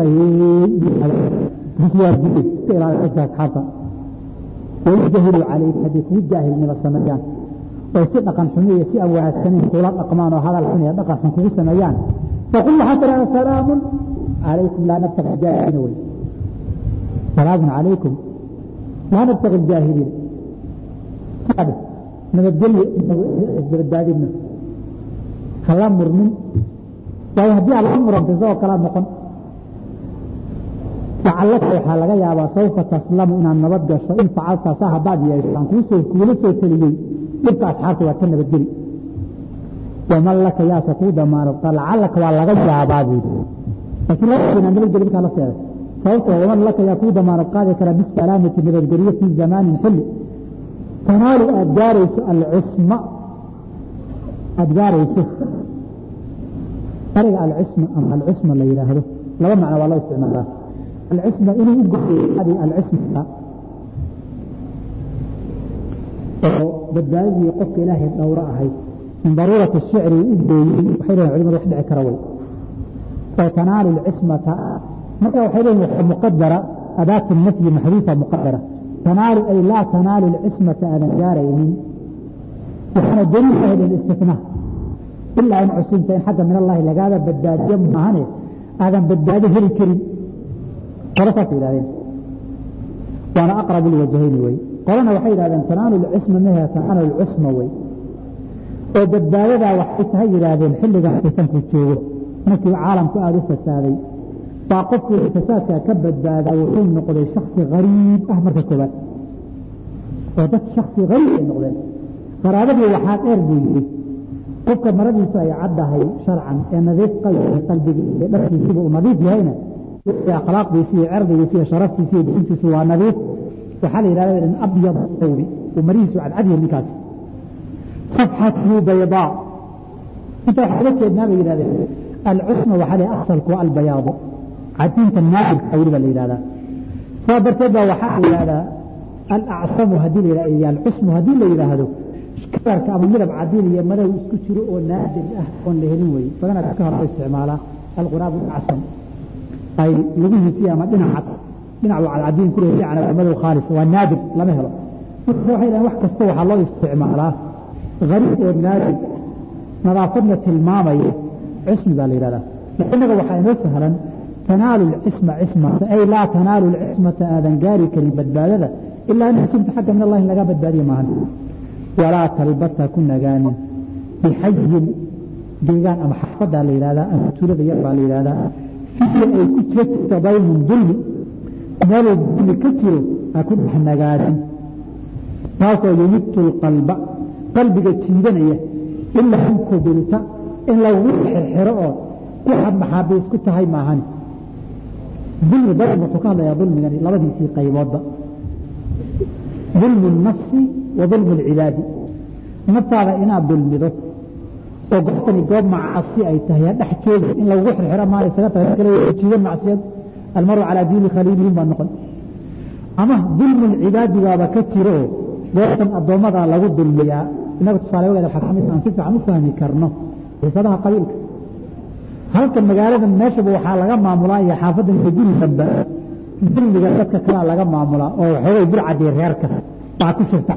asxaabta wayjahilu calayk haddii kugu jaahilnimo sameeyaan oy si dhaqan xumi iyo si aan wanaagsaneyn kula dhaqmaan oo hadal xun iyo dhaqan xun kugu sameeyaan faqul waxaa tidhahda salaamun calaykum laa nabtaqi jaahiliina wey salaamun calaykum laa nabtaqi jaahiliina saade nabadgelyo isbadbaadino hala murmin waayo haddii aad la murantay isagoo kalaa noqon lacallaka waxaa laga yaabaa sawfa taslamu inaad nabad gasho in facalta saa haddaad yeesho aan kuusoo kuula soo teliyey dhibka asxaabta waad ka nabadgeli waman laka yaase kuu damaanata lacallaka waa laga yaabaa buudi laakiin laa inaad nabadgeli markaa la seeday sababtoo waman laka yaa kuu damaanad qaadi kara bisalaamati nabadgelyo fii zamaanin xilli tanaalu aad gaarayso alcisma aad gaarayso ariga alcisma ama alcisma la yidhaahdo laba macno waa loo isticmaalaa alcisma inuu u goyo alcisma oo badbaadadii qofka ilaahay dhowro ahayd min daruurati shicri u gooyey waxay leeyihin culimadu wax dhici kara way oo tanaalu alcismata marka waxay leeyihin waxa muqadara adaatu nafyi maxduufa muqadara tanaalu ay laa tanaalu alcismata aadan gaaraynin waxaana daliil ahayd istifnaa ilaa in cusunta in xagga min allahi lagaaba badbaadiyo maahane aadan badbaado heli karin qolo saas yihahdeen waana aqrabu lwajhayni wey qolana waxay yidhahdeen tanaalu lcisma mehe tanaalu lcusma wey oo badbaadadaa waxay tahay yidhaahdeen xilligan fitanku joogo markii caalamku aada u fasaaday baa qofkii fasaadkaa ka badbaada wuxuu noqday shaksi hariib ah marka koobaad oo dad shaksi hariib ay noqdeen qaraabadii waxaa dheer buu yidhi qofka maradiisu ay caddahay sharcan ee nadiif qalbiga qalbiga iyo dharkiisiba uu nadiif yahayna akhlaaqdiisi iyo cerdigiisi iyo sharaftiisi iyo bixintiisu waa nadiif waxaa la yidhahda in abyad sawbi uu marihiisu cadcadyahay ninkaasi safxatu baydaa inta waxaa uga jeednaa bay yidhahdeen alcusma waxaa la asalku waa albayaadu cadinta naadirka weliba la yidhahdaa saa darteed baa waxaa la yidhahdaa alacsamu haddii la yidhahdo alcusmu haddii la yidhaahdo kalarka ama midab cadiin iyo madow isku jiro oo naadir ah oon la helin weye badanaa dadka hore isticmaalaa alquraab acsam ay lugihiisii ama dhinaca dhinac cadcadiin ku leeyahay dhinaca madow khaalis waa naadir lama helo marka waxay dhahaan wax kasta waxaa loo isticmaalaa gariib oo naadir nadaafadna tilmaamaya cismi baa la yidhahdaa innaga waxaa inoo sahlan tanaalu lcisma cismata ay laa tanaalu lcismata aadan gaari karin badbaadada ilaa in xusunta xagga min allahi laga badbaadiye maahan walaa talbasa ku nagaanin bixayin deegaan ama xafadaa la yidhahdaa ama tuulada yar baa la yidhahdaa fiya ay ku jira jirta daymun dulmi meeluu dulmi ka jiro ha ku dhex nagaanin taasoo yumitu lqalba qalbiga jiidanaya ilaa in kubilta in lagu xirxiro oo ku maxaabiis ku tahay maahan dulmi dadku wuxuu ka hadlayaa dulmigani labadiisii qayboodba dulmu nafsi wa dulmu lcibaadi naftaada inaad dulmido oo goobtani goob macasi ay tahay dhex joogi in lagugu xirxiro maa isaga tahay kale jiidan macsiyad almaru calaa diini khaliilihim baa noqon ama dulmu lcibaadi baaba ka jiro oo goobtan addoommada lagu dulmiyaa inaga tusaale wageeda waxaa kamid aan si fiican u fahmi karno xiisadaha qabiilka halka magaalada meeshaba waxaa laga maamulaa iyo xaafadan iyo guri damba dulmiga dadka kalea laga maamulaa oo waxoogay burcadii reerka baa ku jirta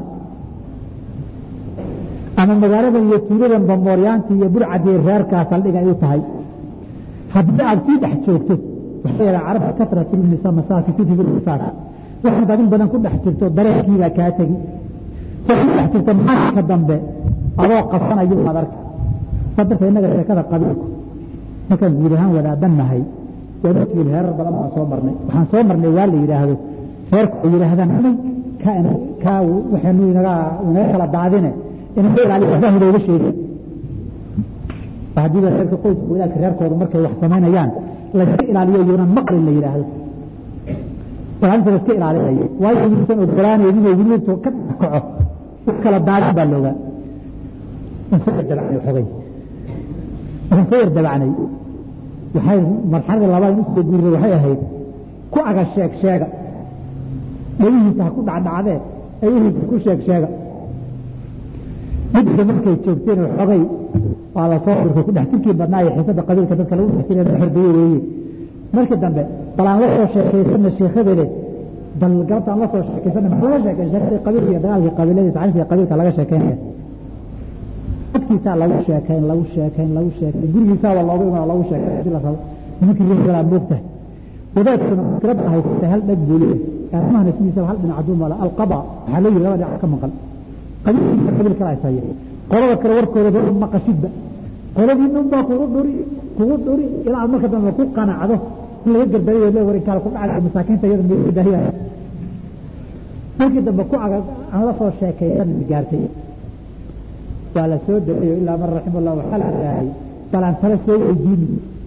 ama magaaladan iyo tuuladan bambooryaantii iyo burcadii reerkaa saldhig ay u tahay haddii aad sii dhex joogto waxay yadhaa carabka kasratilmisa masaaki kutibu misaak waxaad adin badan ku dhex jirto dareenkiibaa kaa tegi sa ku dhex jirto maalinka dambe adoo qabsanayo aad arka saa darteed innaga sheekada qabiilku markaan guud ahaan wadaadan nahay waa dadkii reerar badan baan soo marnay waxaan soo marnay waa la yidhaahdo reerku ay yidhaahdaan amay kaa waxaynu inaga inaga kala daadine inaga ilaaliyo waxbaa hinooga sheegi haddii reerka qoyska wadaadka reerkooda markay wax samaynayaan layska ilaaliyo yuunan maqlin la yidhaahdo ilaalinta layska ilaalinayo waayo uusan ogolaanaynin oo weli ka kaco wax kala daadin baa loogaa insoo dabacnay xogay waxaan soo yar dabacnay waxay marxaladii labaad in usoo guuray waxay ahayd ku aga sheeg sheega dhagihiisa ha ku dhacdhacdee ay uhiisa ku sheeg sheega midka markay joogteen xogay waa la soo urkay ku dhex jirkii badnaa iyo xiisada qabiilka dadka lagu dhex jiray xordaye weeye markii dambe bal aan la soo sheekaysana sheekhadeede bal galabta aan la soo sheekaysana maxaa laga sheekay sheekadii qabiilka iyo dagaalkii qabiiladii taxriifkii qabiilka laga sheekeynaya dadkiisaa lagu sheekayn lagu sheekayn lagu sheekayn gurigiisaaba looga imaa lagu sheekayn hadii la rabo nimankii reerkalaa moogtahay wadaadkuna muskilada haysatay hal dhag buu leeyahay arrimahana sidiisaba hal dhinac aduu mala alqada waxaa leeyihi laba dhinac ka maqan qabiilkiisa qabiil kala haysaye qolada kale warkooda dad maqashidba qoladii dhan baa kugu dhuri kugu dhuri ilaa aad marka dambe ku qanacdo in laga garbariyo le warinkaala ku dhacay masaakiinta iyada meedahiyaya markii dambe ku aga aan la soo sheekaysan gaartay waa la soo daeeyo ilaa man raxima allah waxaa la ilaahay balaan tala soo weydiini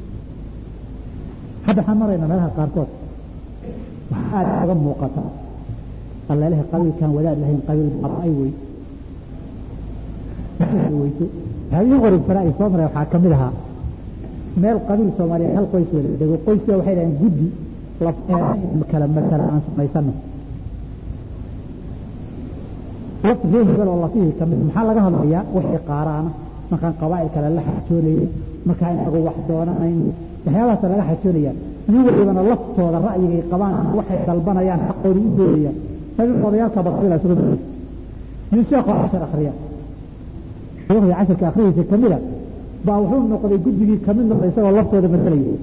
hadda waxaan maraynaa meelaha qaarkood waxaa aada oga muuqata allalehe qabiilkan wadaad lahayn qabiil ay wey weyso waxaa ii qoribsanaa ay soo maray waxaa ka mid ahaa meel qabiil soomaaliyeed hal qoys wada dego qoyska waxay dhaheen guddi laf kala matala aan samaysano laf reer hebel oo lafihii kamid maxaa laga hadlayaa wixii qaaraana markaan qabaa'il kale la xajoonayno markaa inagu wax doonanayno waxyaabahaasa laga xajoonayaa nin walibana laftooda ra'yigay qabaan waxay dalbanayaan xaqooda u doonayaan sabi odayaalka basila isugu maysa nin sheekoo cashar akriya sheekhdii casharka akhrihiisa kamida baa wuxuu noqday guddigii kamid noqday isagoo laftooda masalaya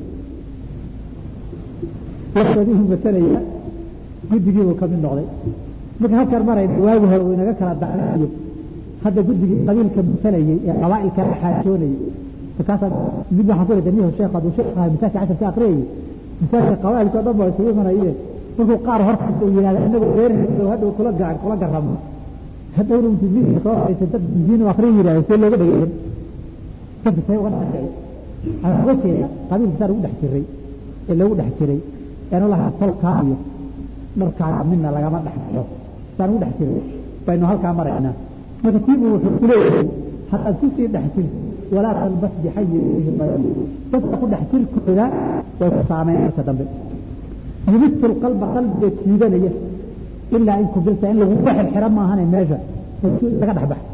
laftoodii uu masalaya guddigii buu kamid noqday marka halkaan marayna waagi hore uu inaga kala dacnayo hadda guddigii qabiilka masalayay ee qabaa'ilka la xaajoonayay markaasaa mid waxaan ku leedahay niho sheekh hadduu sheekh ahay masaajka casharka aqriyayay masaajka qabaa'ilka o dhan baa isugu imanayeen markuu qaar hortiis uu yidhahda inagu reer hadhow kula gacan kula garamo hadhowna intuu miiska soo fadhiisay dad diin akriya yidhahda see looga dhegeysan dadka see uga dhexeeya waxaa uga jeeda qabiilka saa lagu dhex jiray ee lagu dhex jiray eenu lahaa tolkaa iyo dharkaaga midna lagama dhex baxo saan ugu dhex jiray baynu halkaa maraynaa marka tiibu wuxuu ku leeyahay haddaad kusii dhex jirto walaa talbas bixayin fihi bayan dadka ku dhex jirkooda way ku saameyn marka dambe yubitu lqalba qalbiga jiidanaya ilaa in kubilta in laguga xirxira maahane meesha laga dhex bax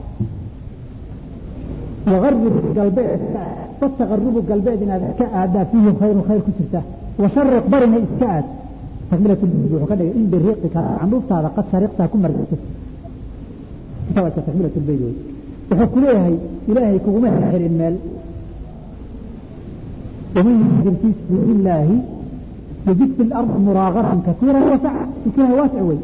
wagarib galbeed fataqarubu galbeed inaad iska aadaa fiihi khayrun khayr ku jirta washariq barina iska aad takmilat lbid wuxuu ka dhigay in biriiqika candhuuftaada qad shariqtaa ku margto kitaabka takmilat lbeyd wey wuxuu ku leeyahay ilaahay kuguma xirxirin meel waman yujdir fi sabiili illaahi yajid fi lardi muraaqatan kasiira wasac fikiraha waasic wey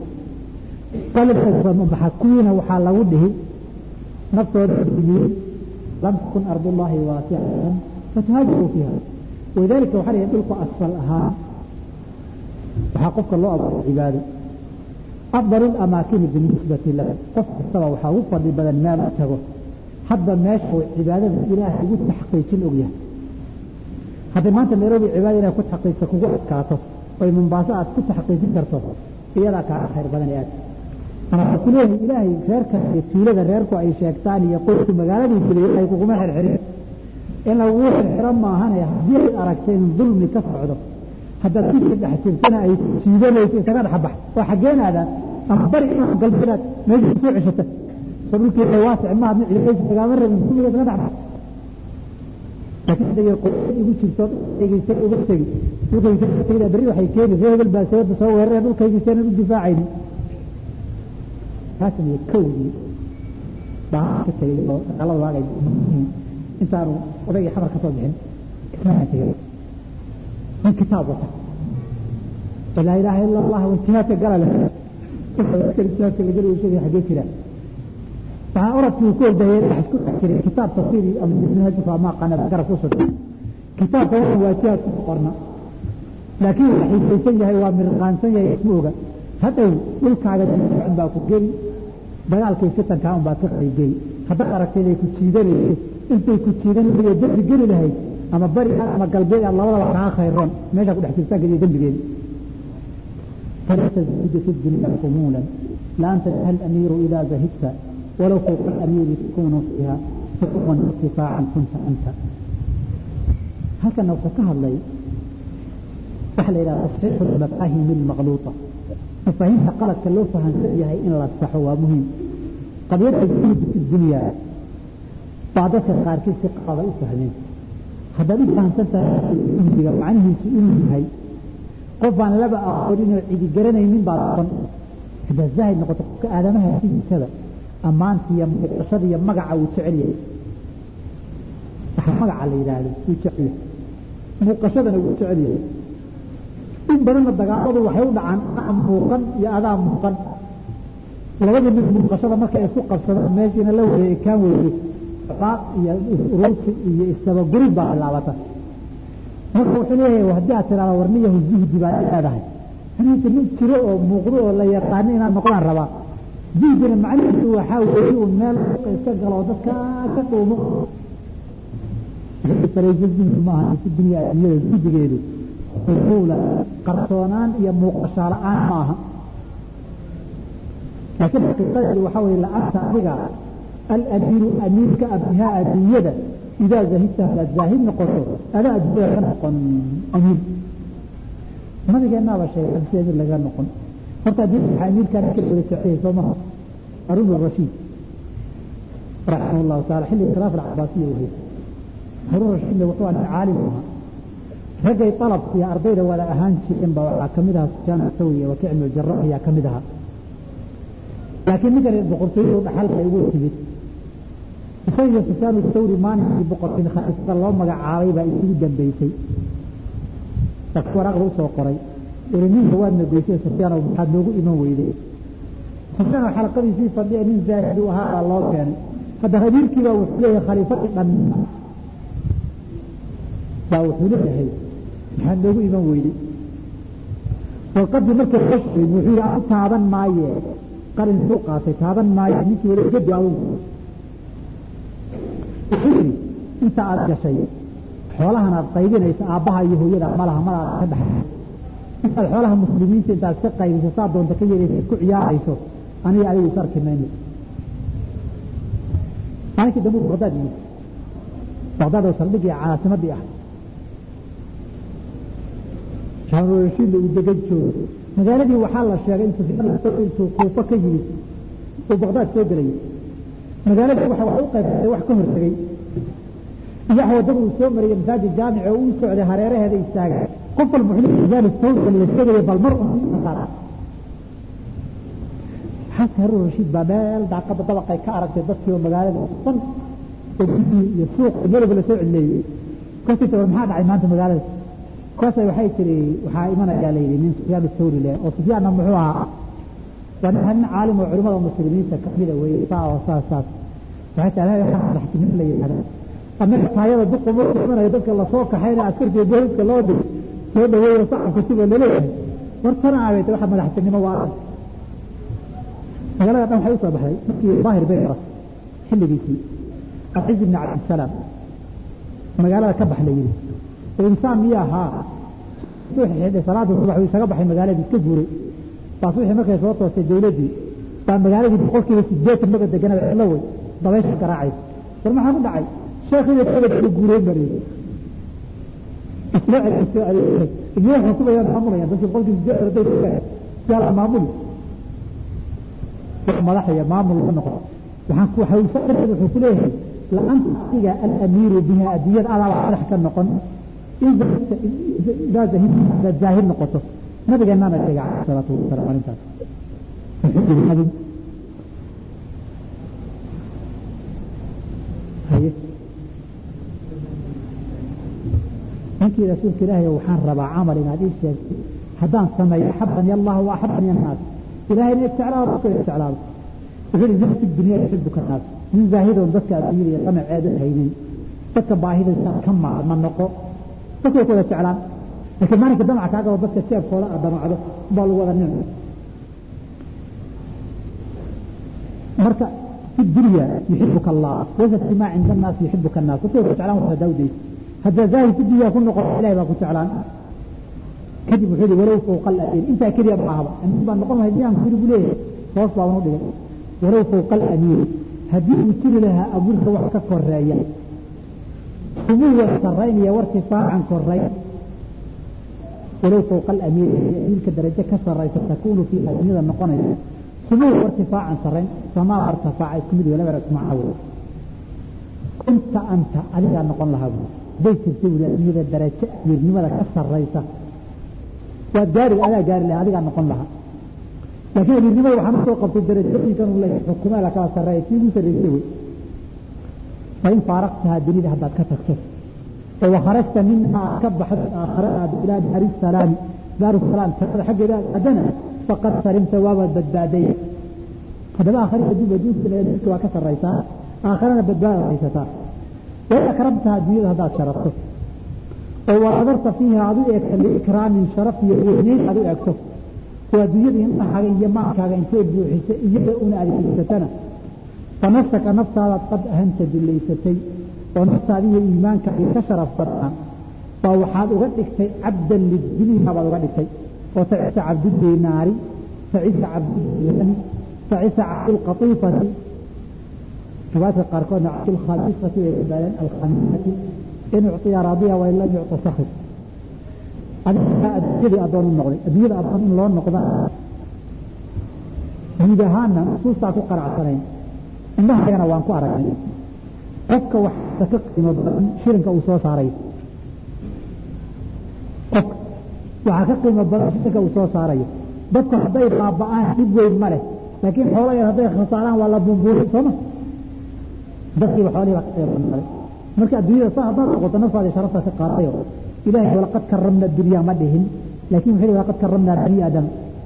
qalbka kuwiina waxaa lagu dhihi naftooda diyey lam takun ardullahi waasicatan fatuhaajiruu fiiha walidaalika waxaa layihi dhulku asfal ahaa waxaa qofka loo abuuray cibaado afdal lamaakini binisbati lahu qof kastaba waxaa ugu fadli badan meel u tago hadba meesha uu cibaadada ilaahay ugu taxqiijin ogyahay hadday maanta nairobi cibaada inay ku taxqiijta kugu adkaato oy mombaaso aad ku taxqiijin karto iyadaa kaaga khayr badan ee aad marka ku leeyahay ilaahay reerka iyo tuulada reerku ay sheegtaan iyo qoysku magaaladii jiray ay kuguma xirxirin in lagugu xirxiro maahane haddii ay aragtay in dulmi ka socdo haddaad kusii dhex jirtana ay jiidanayso isaga dhexbax waa xaggeenaada ama bari inaad galbeedaad meesha kusoo ceshata soo dhulkii waasic maaha mid ciidaysa kagaama rabin kumiga isaga dhexbax laakiin hadday qoysad igu jirto dhegeysa uga tegi dhulkaysa tegida berri waxay keeni ree hebel baa sababta soo weeraree dhulkaygiisaanan u difaacaynin kaasna iyo kowdii baa ka tegay oo dagaalada waagay intaanu odaygii xabar ka soo bixin ismaaan tegay من كتاب وطن ولا إله إلا الله وانتهاك قال له انتهاك اللي قالوا يشوفي حديث لا فأردت يقول ده يرحش كل حكري كتاب تصيري أم منهج فما قنا ذكر فوسط كتاب هو واتيات قرنا لكن الحين سيسنجه هو من قانسنجه اسمه هذا يلك على عند باكو جري بيال كيف ستن كان باكو جري هذا أردت لي كتشيدني انت كتشيدني بيدرس جري لهي ama bari ama galbeed aad labadaba kaa khayroon meeshaa ku dhex jirtaa geliya dembigeeda فلا تزهد في الدنيا خمولا لا أنت الأمير إذا زهدت ولو فوق الأمير تكون فيها حقوقا ارتفاعا كنت أنت هكذا لو فكها الله سهل إلى تصحيح المفاهيم المغلوطة مفاهيم قالت كلو فهم فيها إن لا تصحوا مهم قد يدعي في الدنيا بعد سرقار كيف قضاء فهمين haddaad u fahamsantahay indiga macnihiisu inuu yahay qof aan laba aqoonin oo cidi garanaynin baad noqon haddaad zaahid noqoto qofka aadamaha sidiisada ammaanta iyo muuqashada iyo magaca uu jecel yahay waxa magaca la yidhaahdo wuu jecel yahay muuqashadana wuu jecel yahay in badanna dagaaladu waxay u dhacaan adaa muuqan iyo adaa muuqan labadii mid muuqashada marka ay isku qabsadaan meeshiina la wareegay kaan weeye qaaq iyo urursi iyo isdabagurid baa bilaabata marka wuxuu leeyahay haddii aad tiraahdo warniyahu zuhdi baa leedahay aniga nin jiro oo muuqdo oo la yaqaano inaad noqdaan rabaa zuhdina macnihiisu waxaa weeye uu meel iska galo oo dadka ka dhuumo saraysa zuhdi maaha si dunya addunyada zuhdigeedu xusuula qarsoonaan iyo muuqashaa la-aan ma aha laakiin xaqiiqadeedu waxaa weeye la-anta adiga الأمير أمير كأبها أدوية إذا زهدت على الزاهد نقصه أنا أدوية نقن أمير ما بقى نابا شيء أدوية لغا نقن فرطا دي أمير كان كل إلى سعيه فما أرون الرشيد رحمه الله تعالى حل إخلاف العباسية وهي هارون الرشيد لو طوال عالمها رجع طلب في أرضين ولا أهان شيء إن بوعى كمدها سجان السوية وكعن الجراح يا كمدها laakiin ninkan boqortooyadu dhaxalka igu timid isagiyo sufyaan thawri maalinkii boqorkin khaliifada loo magacaabay baa isugu dambeysay dadku waraaqda usoo qoray iri ninka waadna goysay sufyaan maxaad noogu iman weyday sufyaan oo xalaqadiisii fadhiya nin zaahid u ahaa baa loo keenay hadda amiirkii baa wuxuu leeyahay khaliifadii dhan baa wuxuu leeyahay maxaad noogu iman weyday warqadii markay qoshayn wuxuu yidhi adu taaban maaye qalin suu qaatay taaban maaye ninkii weli gedi adugu wuxuu yidhi inta aad gashay xoolahan aad qaybinayso aabbaha iyo hooyada malaha malaad ka dhaxay intaad xoolaha muslimiinta intaad ka qaybiso saa doonta ka yeelaysa ku ciyaarayso aniga adigu is arki mayno maalinkii dambe baqdaad yimid baqdaad oo saldhigii caasimadii ah shaanurashiidla uu degan joogo magaaladii waxaa la sheegay in sufyaan kuufa ka yimid uu baqdaad soo gelayay magaaladii waxa wax u qaybsatay wax ka hortegey iyo wadada uu soo marayay masaajid jaamic oo uu socday hareeraheeda istaagay qof walba wuxuu leeyahay sawirka la sheegaya bal mar un qaada xasan harun rashiid baa meel daaqada dabaqay ka aragtay dadkii oo magaalada dhan oo gudii iyo suuq meelba la soo cidleeyey kolkii war maxaa dhacay maanta magaalada kaasay waxay tiri waxaa imanayaa la yidhi nin sufyaan thawri leh oo sufyaanna muxuu ahaa waa nin nin caalim oo culimada muslimiinta kamida weeye saa oo saas saas waxay tahay waxaa madaxtinimo la yidhahda annaga taayada duqa markuu imanayo dadka lasoo kaxayna askartiyo booliska loo dig soo dhaweeyo sacabka siba laleeyahay war tana abeete waxa madaxtinimo waa magaalada dhan waxay usoo baxday markii daahir bay aras xilligiisii alciz ibni cabdisalaam magaalada ka bax la yidhi insaan miya ahaa xidhay salaada subax uu isaga baxay magaaladii iska guuray baas wixii markay soo toostay dawladdii baa magaaladii boqolkiiba sideetan maba deganaba cidlo wey dabaysha garaacaysa war maxaa ku dhacay sheekhiina abadka guureen baa layidhi isla celisoo adeegtay iyo xukumayaan maamulayaan dadkii boqolkiiba sideetan hadday tukaan yaa la maamuli wax madax iyo maamul ka noqon waxaan ku waxay wuxuu ku leeyahay la-anta asiga alamiiru biha adduunyada adaaba madax ka noqon idaa zaahid noqoto nabigeennaana sheegay calayhi salaatu wasalaam arrintaas wuxuu yidhi adigu haye ninkii rasuulka ilaahay waxaan rabaa camal inaad ii sheegtay haddaan sameeyo axabani allah wa axabani annaas ilahayna jeclaado dadka jeclaado wuxuu yidhi zahid fi dunya yuxibuka annaas nin zaahidoon dadka adduunyada iyo qamaceeda haynin dadka baahidaysa ka ma noqo dadka way ku wada jeclaan laakiin maalinka damaca kaa gabo dadka jeebkooda aad damacdo baa lagu wada nicmi marka fi dunya yuxibuka allah wasa ijtimaa cinda annaas yuxibuka annaas dadka way ku jeclaan waxaa daawdaysa haddaa zaahid fi dunya ku noqon ilahay baa ku jeclaan kadib wuxuu yihi walow fawqa alamiir intaa keliya ma ahaba amiir baa noqon lahay miyaan kuri buu leeyahay hoos baa unu dhigay walow fawqa alamiir haddii uu jiri lahaa abuurka wax ka koreeya sumuwa saraynaya wartifaacan koray walow fawqa alamiir amiirka darajo ka saraysa takuunu fiiha dunyada noqonaysa sumuwa wartifaacan sarayn samaa wartifaaca isku mid laba ismaaca wey kunta anta adigaa noqon lahaa buu bay jirtay wuli adduunyada darajo amiirnimada ka saraysa waad gaari adaa gaari lahaa adigaa noqon lahaa laakiin amiirnimada waxaan usoo qabtay darajooyinkan uu leeyahay xukumaada kala sarreeya tii ugu sarreysay wey fain faaraqtahaa dunida haddaad ka tagto oo wakharajta minhaa ka baxdo aakhare aad ilaa daari salaami daaru salaam jannada xaggeeda aad aadana faqad sarimta waabaad badbaaday haddaba aakhari adduunka adduunka waa ka sarraysaa aakharana badbaadaad haysataa wain akramtahaa dunyada haddaad sharafto oo wanadarta fiiha aad u eegto liikraamin sharaf iyo weynayn aad u eegto oo adduunyada indhahaaga iyo maalkaaga intay buuxisa iyada una adeegsatana fanafsaka naftaadaad qad ahanta dullaysatay oo naftaada iyo iimaankaagii ka sharaf badnaa baa waxaad uga dhigtay cabdan lidunya baad uga dhigtay oo tacisa cabdudinaari tacisa cabdulani tacisa cabdulqatiifati riwaayadka qaarkoodna cabdulkhamisati way badbaadeen alkhamisati in ucطiya raadiya wain lam yucطa sakir adiga adduunyadii addoon u noqday adduunyada addoon in loo noqda guud ahaana nusuustaa ku qanacsanayn indhahagana waan ku aragnay qofka waxta ka qiimo badan shirinka uu soo saaray qofka waxaa ka qiimo badan shirinka uu soo saarayo dadku hadday baaba'aan dhib weyn ma leh laakiin xoolo yar hadday khasaaraan waa la bumbuurin sooma dadkiiba xoolihii baa ka qayb qaaday marka adduunyada saa haddaad noqoto naftaada sharafta ka qaadayo ilaahay walaqad karamna dunyaa ma dhihin laakiin wuxuu walaqad karamna bani aadam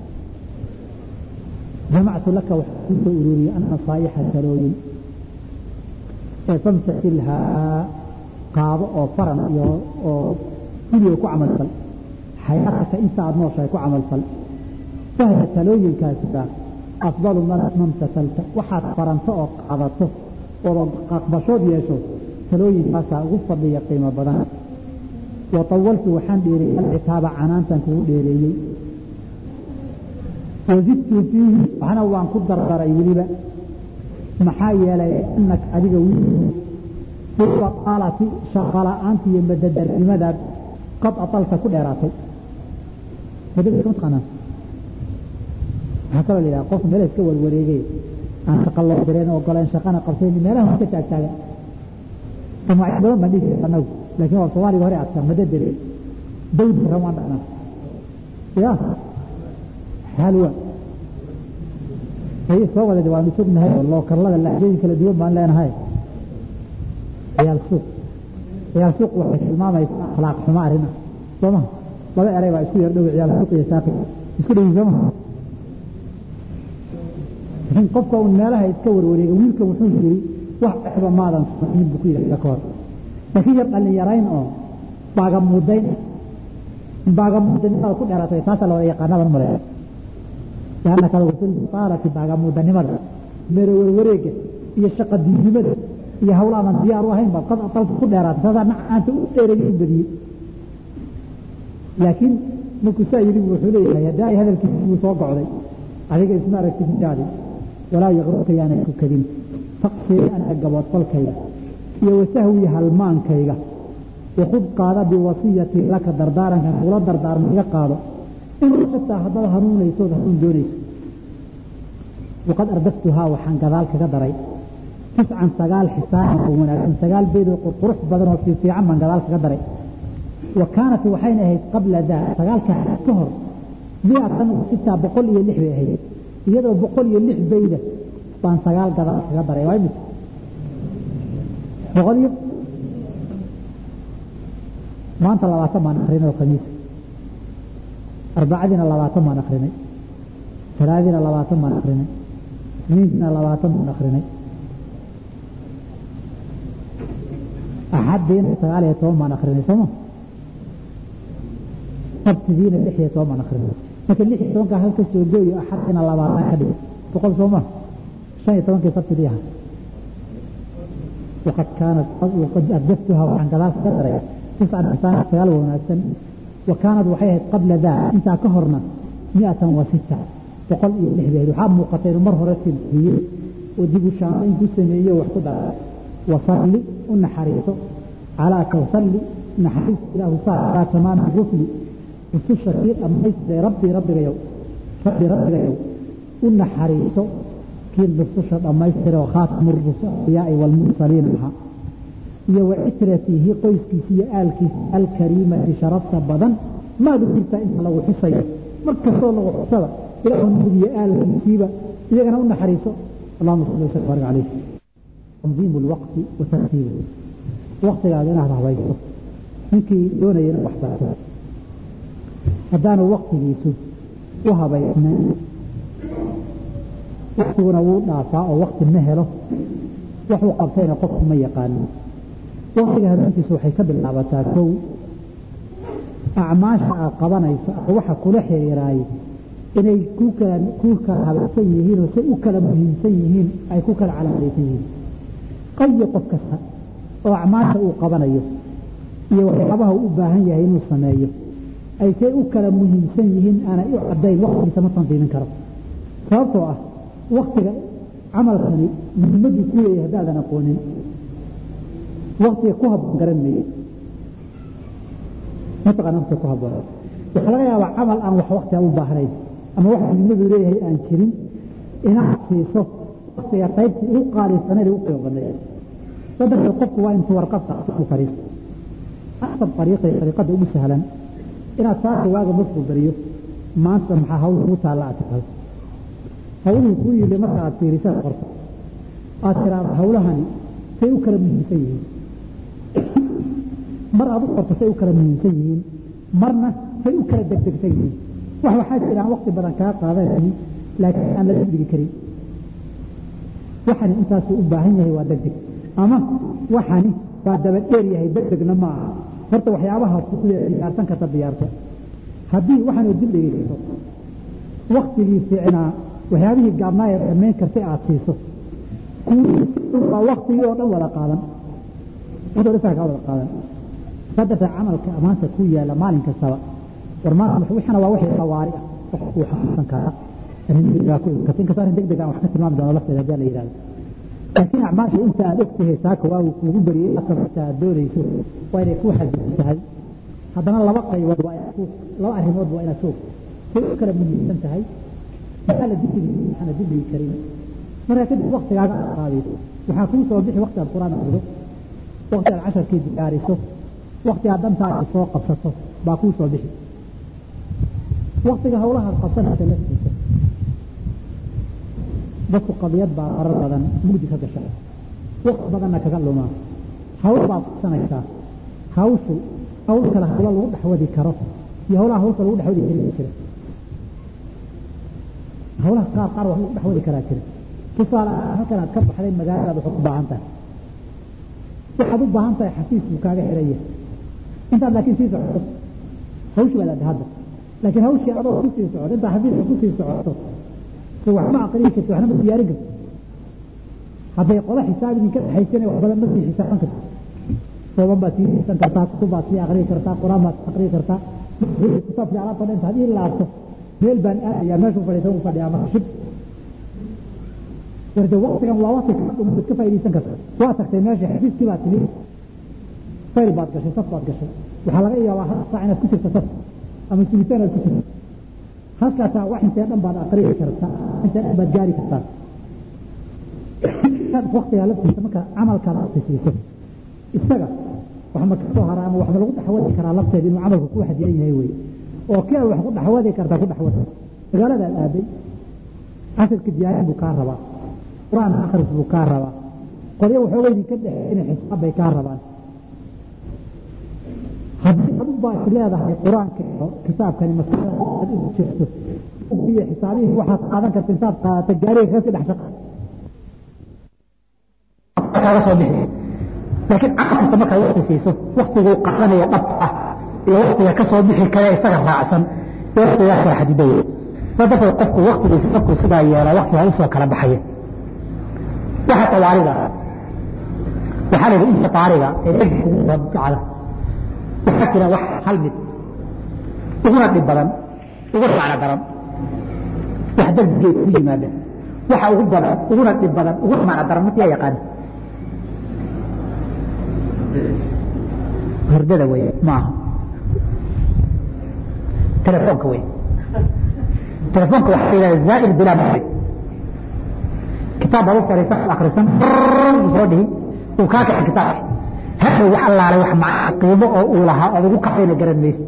jamactu laka waxaa kuu soo ururiyey an nasaa'ixa talooyin ee famtasilhaa qaado oo faran iyo oo guliga ku camal fal xayaataka inta aad nooshahay ku camal fal fahda talooyinkaasika afdalu man mamtasalta waxaad faranto oo qaadato ood aqbashood yeesho talooyinkaasaa ugu fadliya qiimo badan wa tawaltu waxaan dheereeyey alcitaaba canaantan kugu dheereeyey wazidtu fiihi waxna waan ku dardaray weliba maxaa yeelay anaka adiga bilbaqaalati shaqala-aanta iyo madadarnimadaad qad atalta ku dheeraatay madadka mataqaanaa waxaa kaloo la yidhaha qof meel iska warwareegay aan shaqa loo direen ogoleen shaqana qabsayn meelaha iska taagtaaga magacyo badan baan dhihi anagu laakiin waa soomaaliga hore adka madadere dawd ran waan dhacnaa ya halwa ay soo wada waanu sugnahay oo lookarlada laxjooyin kala duwan baan leenahay ciyaal suuq ciyaal suuq waxay tilmaamaysaa akhlaaq xumo arrin ah soo maha laba eray baa isku yar dhow ciyaal suuq iyo saaqi isku dhowi soo maha laakiin qofka un meelaha iska warwareega wiilka wuxuu yiri wax exba maadan samayn buu ku yidhahda ka hor laakiin yar dhalinyarayn oo baagamuudayn baagamuudanimada ku dheeraatay taasaa la wada yaqaanaban male لأنك لو وصلت صارت باقا مدنمدا مير وروريك iyo shaqa diidnimada iyo hawlaha aan diyaar u ahayn baad qad atalta ku dheeraatay saasaa nacaanta u dheereeyay in badiyey laakiin markuu saa yidhi wuxuu leeyahay haddaa ay hadalkiisa wuu soo gocday adiga isma aragtid intaadi walaa yaqruka yaanay ku kadin taqsii anaga gaboodfalkayga iyo wasahwi halmaankayga wakhud qaada biwasiyati laka dardaarankan kula dardaarma iga qaado in xitaa haddaad hanuunaysood hanuun doonayso waqad ardaftuhaa waxaan gadaal kaga daray tiscan sagaal xisaanan oo wanaagsan sagaal beed oo qurqurux badan oo fiifiican baan gadaal kaga daray wa kaanat waxayna ahayd qabla daa sagaalka ka hor miatan sitaa boqol iyo lix bay ahayd iyadoo boqol iyo lix bayda baan sagaal gadaal kaga daray waa imisa boqol iyo maanta labaatan baan akrinay oo khamiisa arbacadiina labaatan baan akrinay talaadiina labaatan baan akrinay isniintiina labaatan baan akrinay axadiina sagaal iyo toban baan akrinay sooma sabtidiina lix iyo toban baan akrinay marka lix iyo tobanka halka soo gooyo axadina labaatan ka dhig boqol sooma shan iyo tobankii sabtidii aha waqad kaanat waqad ardaftuha waxaan gadaal ka daray tiscan xisaan sagaal wanaagsan وكانت waxay qabla daa intaa ka horna miatan wa sita boqol iyo lix bay waxaa muuqatay inuu mar hore tilxiyey oo dib u shaaqayn ku sameeyo wax ku dara wasalli u naxariiso calaa tawsalli naxariis ilaahu saar calaa tamaami rusli rususha kii dhammaystiray rabbi rabbigayow rabbi rabbigayow u naxariiso kii rususha dhammaystiray oo khaatamu rusuliyaa'i waalmursaliin ahaa iyo wacitratihi qoyskiisa iyo aalkiisa alkariimati sharafta badan maad u jirtaa inta lagu xusayo mar kastoo lagu xusada ilaahu nabigiyo aalkiisiiba iyagana u naxariiso allahuma salli wasallim barik calayh tanziimu lwaqti wa tartiibu waqtigaada inaad habayso ninkii doonaya inuu waxbarto haddaanu waqtigiisu u habaysnayn waqtiguna wuu dhaafaa oo waqti ma helo waxuu qabtayna qofku ma yaqaano waqtiga habeentiisu waxay ka bilaabataa kow acmaasha aad qabanayso waxa kula xiriiraay inay ku kala ku kala habaysan yihiin oo say u kala muhiimsan yihiin ay ku kala calaamaysan yihiin qayo qof kasta oo acmaasha uu qabanayo iyo waxyaabaha uu u baahan yahay inuu sameeyo ay say u kala muhiimsan yihiin aanay u caddayn waqtigiisa ma tandiimin karo sababtoo ah waktiga camalkani muhiimaduu ku leeyahay haddaadan aqoonin waktiga ku habboon garan meeye mataqana waktiga ku habboon waxaa laga yaabaa camal aan wax waktiga u baahnayn ama wax muhiimadu leeyahay aan jirin inaad siiso waktiga qaybtii ugu qaalisaneed ugu qiimo badneed sadarteed qofku waa intuu warqabta ku fariisto asab ariiqay ariiqada ugu sahlan inaad saaka waaga markuu bariyo maanta maxaa hawl kugu taalla aad taqal hawluhu kuu yili marka aad fiirisaad qorto aad tiraada hawlahani say u kala muhiimsan yihiin mar aad u qorto say u kala muhiimsan yihiin marna say u kala degdegsan yihiin wax waxaa jira aan waqti badan kaa qaadanaynin laakiin aan la degdegi karin waxani intaasuu u baahan yahay waa degdeg ama waxani waa daba dheer yahay degdegna ma aha horta waxyaabaha diyaarsan karta diyaarto haddii waxaanu dib dhegeysato waktigii fiicnaa waxyaabihii gaabnaa ee dhammayn kartay aad siiso baa waktigii oo dhan wada qaadan wada dhisaa kaa wada qaadan saddexa camalka amaanta ku yaala maalin kastaba war maanta waxana waa wixii qawaari ah wax uu xasuusan karaa inkastoo arrin degdeg aan wax ka tilmaami doono lafteeda haddii la yidhahdo laakiin acmaasha inta aad ogtahay saaka waagu kuugu bariyey asabta aad doonayso waa inay kuu xasilan tahay haddana laba qaybood waa laba arrimood waa inaad soog say u kala muhiimsan tahay maxaa la dibdigi maxaana dibdigi karin markaa kadib waktigaaga aad qaadayso waxaa kuu soo bixi wakti aad qur-aan akrido wakti aad casharkii diyaariso wakti aad dantaada soo qabsato baa kuu soo bixi waktiga hawlahaad qabsanaysa laftiisa dadku qadiyad baa qarar badan mugdi ka gasha wakti badanna kaga lumaa hawl baad qabsanaysaa hawshu hawl kale hawlo lagu dhexwadi karo iyo hawlaha hawlka lagu dhexwadi karin jira hawlaha qaar qaar wax lagu dhexwadi karaa jira tusaale halkan aad ka baxday magaaladaad waxaad u baahan tahay waxaad u baahan tahay xafiis buu kaaga xiran yahay intaad laakiin sii socoto hawshii baad adda hadda laakiin hawshii adoo ku sii socoto intaa xafiiska ku sii socoto so waxma aqriyi karti waxna ma diyaarin karti hadday qola xisaab idinka dhexaysana wax badan ma sii xisaaban karti sooban baad sii xiisan kartaa kutub baad sii aqriyi kartaa qur-aan baad aqriyi kartaa kitaabkii alaabta dhan intaad ii laabto meel baan aadayaa meeshuu fadhiisan u fadhiyaa marka shib warde waktigan waa wakti kadhumad ka faaidaysan karta waa tagtay meesha xafiiskii baad timid fayl baad gashay saf baad gashay waxaa laga yaabaa hal saac inaad ku jirto saf ama sugitaan aad ku jirto halkaasaa wax intee dhan baad aqriyi kartaa intee dhan baad gaari kartaa waktigaa laftiisa marka camalkaad aqrisiiso isaga wax ma kasoo hara ama wax ma lagu dhexwadi karaa lafteeda inuu camalku ku xadidan yahay wey oo kii aad wax ku dhexwadi kartaa ku dhexwad magaaladaad aaday casirka diyaarin buu kaa rabaa qur-aan akris buu kaa rabaa qolyo waxooga idinka dhexe inay xisaab bay kaa rabaan haddii adu baa is leedahay qur-aanka kitaabkani masalada aad ugu jirto iyo xisaabihii waxaad qaadan karta intaad qaadata gaariga kaga sii dhex shaqa kaaga soo bixi laakiin camal kasta markaad wakti siiso waktiguu qaadanaya dhabta ah iyo waktiga ka soo bixi kale isaga raacsan ee waktigaa kala xadidaya saa darteed qofku waktigiisa markuu sidaa yeelaa waktigaa usoo kala baxaya waxa tawaarida waxaa la yidhi inta taariga ee dhegka ugu rabjacda waxaa jira wax hal mid uguna dhib badan uguna macno daran wax degdegeed ku yimaada waxa ugu badan uguna dhib badan uguna macno daran markii yaa yaqaana hurdada wey maaha telefoonka wey telefoonka waxaa la yidhahda zaa'ir bilaa mari kitaab baad u fadhiisan akrisan soo dhihi uu kaa kaxi kitaabka hadhow wax allaale wax macna qiimo oo uu lahaa ood ugu kacayna garan maysa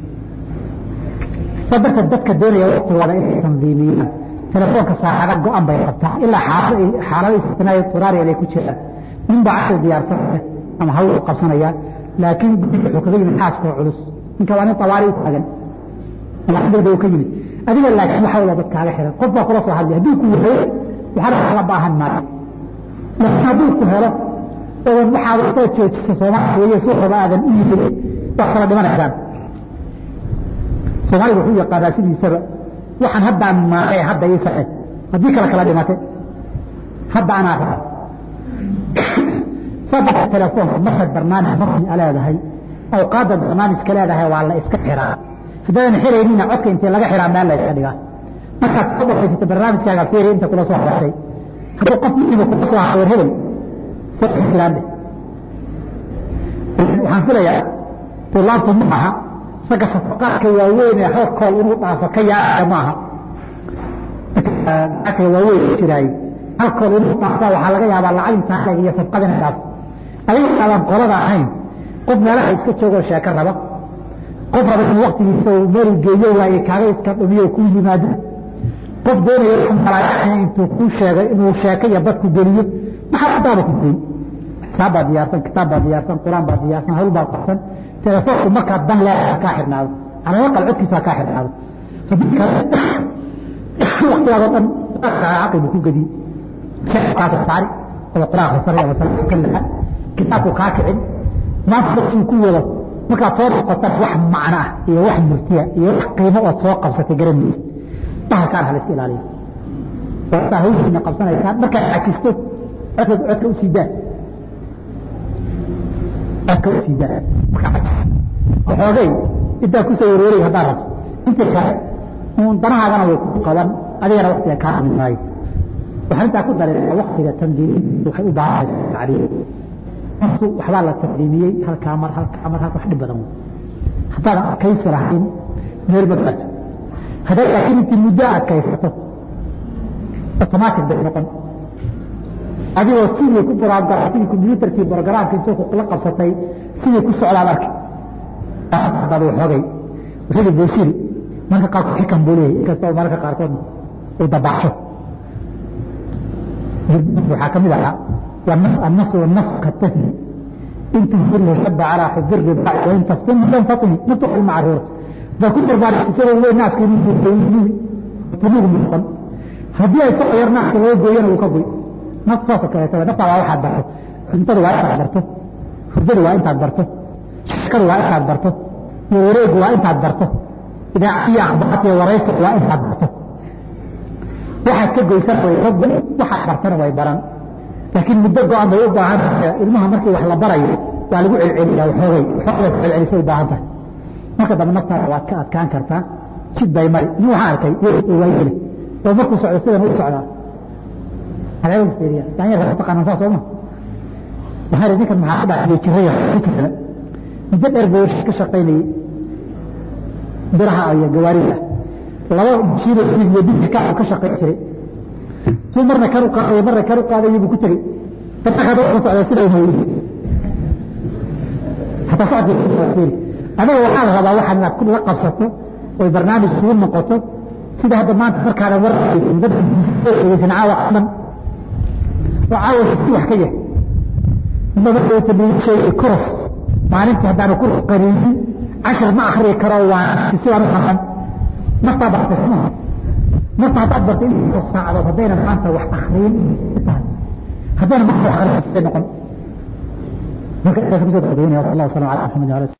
saa darteed dadka doonaya waktigooda inay tandiimiyaan telefoonka saacada go-an bay qabtaa ilaa xaalado istinaayo turaariya ay ku jiraan nin baa cashir diyaarsanaya ama hawl u qabsanaya laakiin guddiga wuxuu kaga yimid xaaskoo culus ninka waa nin tawaari u taagan ama xaggeeda uu ka yimid adiga laakiin waxa wada dad kaaga xiran qof baa kula soo hadlay hadduu ku wahayo waxaana kala baahan maayo laakiin hadduu ku helo odan waxaad soo joojisa soomaaliya weeye suuqaba aadan u yimid waa kala dhimanaysaan soomaaliga wuxuu yaqaanaa sidiisaba waxaan haddaan maaqay hadda ii saxe haddii kale kala dhimate hadda anaa raba saddex telefoonka markaad barnaamij rasmi a leedahay awqaadda barnaamijka leedahay waa la iska xiraa haddaadan xiraynina codka intee laga xiraa meel la iska dhigaa markaad soo dhaqaysata barnaamijkaaga fiiri inta kula soo hadashay hadduu qof muhiima kula soo hawer hebel soo xiraande waxaan filayaa tulaabtu ma aha ragga safaqaadka waaweyn ee hal kool inuu dhaafo ka yaacaya maaha aka waaweyn jiraay hal kool inuu dhaafta waxaa laga yaabaa lacag intaa iyo safqada inay dhaafto adiga aadan qolada ahayn qof meelaha iska joogoo sheeko raba qof raba in waktigiisa uu meel geeyo waaye kaaga iska dhumiyo ku yimaado qof doonaya malaaya intuu kuu sheegay inuu sheeko iyo dadku geliyo maxaa adaaba ku goyn kitaab baa diyaarsan kitaab baa diyaarsan qur-aan baa diyaarsan hawl baa qabsan telefoonku markaa dan leedaha kaa xidhnaado calaa aqal codkiisa kaa xidhnaado waktigaadoo dhan caqibu ku gediy kaasa saari ama qur-aan akhrisanay ama salaadka ka lixa kitaabku kaa kicin maanta uu ku wado markaad soo noqotan wax macno ah iyo wax murtiya iyo wax qiimo ood soo qabsatay garanaysa bahalkaan hala iska ilaaliyo saa hawshiina qabsanaysaan markaad cajisto codka codka usii daa codka usii daa markaa cajis waxoogay intaa kusoo warwareeg haddaad rabto intii kale uun danahaagana way ku qaban adigana waktiga kaa amin maayo waxaan intaa ku darin waktiga tandiim waxay u baahanaysaa tacriif naftu waxbaa la taqdiimiyey halkaa mar halkaa mar halka wax dhib badan haddaadan adkaysi lahayn meel ma gaarto haddaad laakiin intii muddo adkaysato automatic bay noqon adigoo sidii ku program sidii computerkii programka intuu la qabsatay sidii ku socdaad arki hadaad waxoogay wixii boosiri marka qaarkood xikan buu leeyahay inkastoo mararka qaarkood uu dabaasho waxaa ka mid ahaa النص والنص كالتثني إن تنفره شب على حب الرباع وإن تفتن لم تطني نطق المعرورة فكل ذلك تسير الله الناس كي يمكن تنوه من القلب هدي أي سوء يرنع كي يقوين وكبوي نقصاصة كي يتبع نفع واحد برته انتظر واحد عبرته فرجل وانت عبرته شكر وانت عبرته وريق وانت عبرته إذا عطي أخبرته وريك وانت عبرته waxaad ka goysan way waxaad bartana way baran laakiin muddo go-an bay u baahan tahay ilmaha markii wax la barayo waa lagu celceliyaa waxoogay waxoogay celcelisay u baahan tahay marka dambe naftaada waad ka adkaan kartaa jid bay mari nin waxaan arkay waayele oo markuu socdo sidan u socdaa haleewa fiiriya daanyarka ku taqaanaan saa sooma waxaan idhi ninkan maxaa ka dhaxliyay jiraya fikirkana muddo dheer buu ka shaqaynayay biraha iyo gawaarida laba jiiro iyo bidka ka shaqayn jiray tuu marna kar u qaaday marna kar u qaaday buu ku tegey dadka hada wuxuu socday sida uu yiri hatta socodkii anaga waxaa la rabaa waxaad inaad la qabsato oy barnaamij kugu noqoto sida hadda maanta markaana waraysan dad dhegeysan caawa dhan oo caawa si wax ka yahay inta markay tabiishay kuros maalintii haddaanu kuros qariinin cashar ma akri karo waa sidaan u xaqan naftaa bartay xumaha marka haddaad bartay inta saacadood haddayna maanta wax akriin haddayna maanta wax akriin noqon marka intaas kusoo dadweynaya sal allah wasalam ala maxamed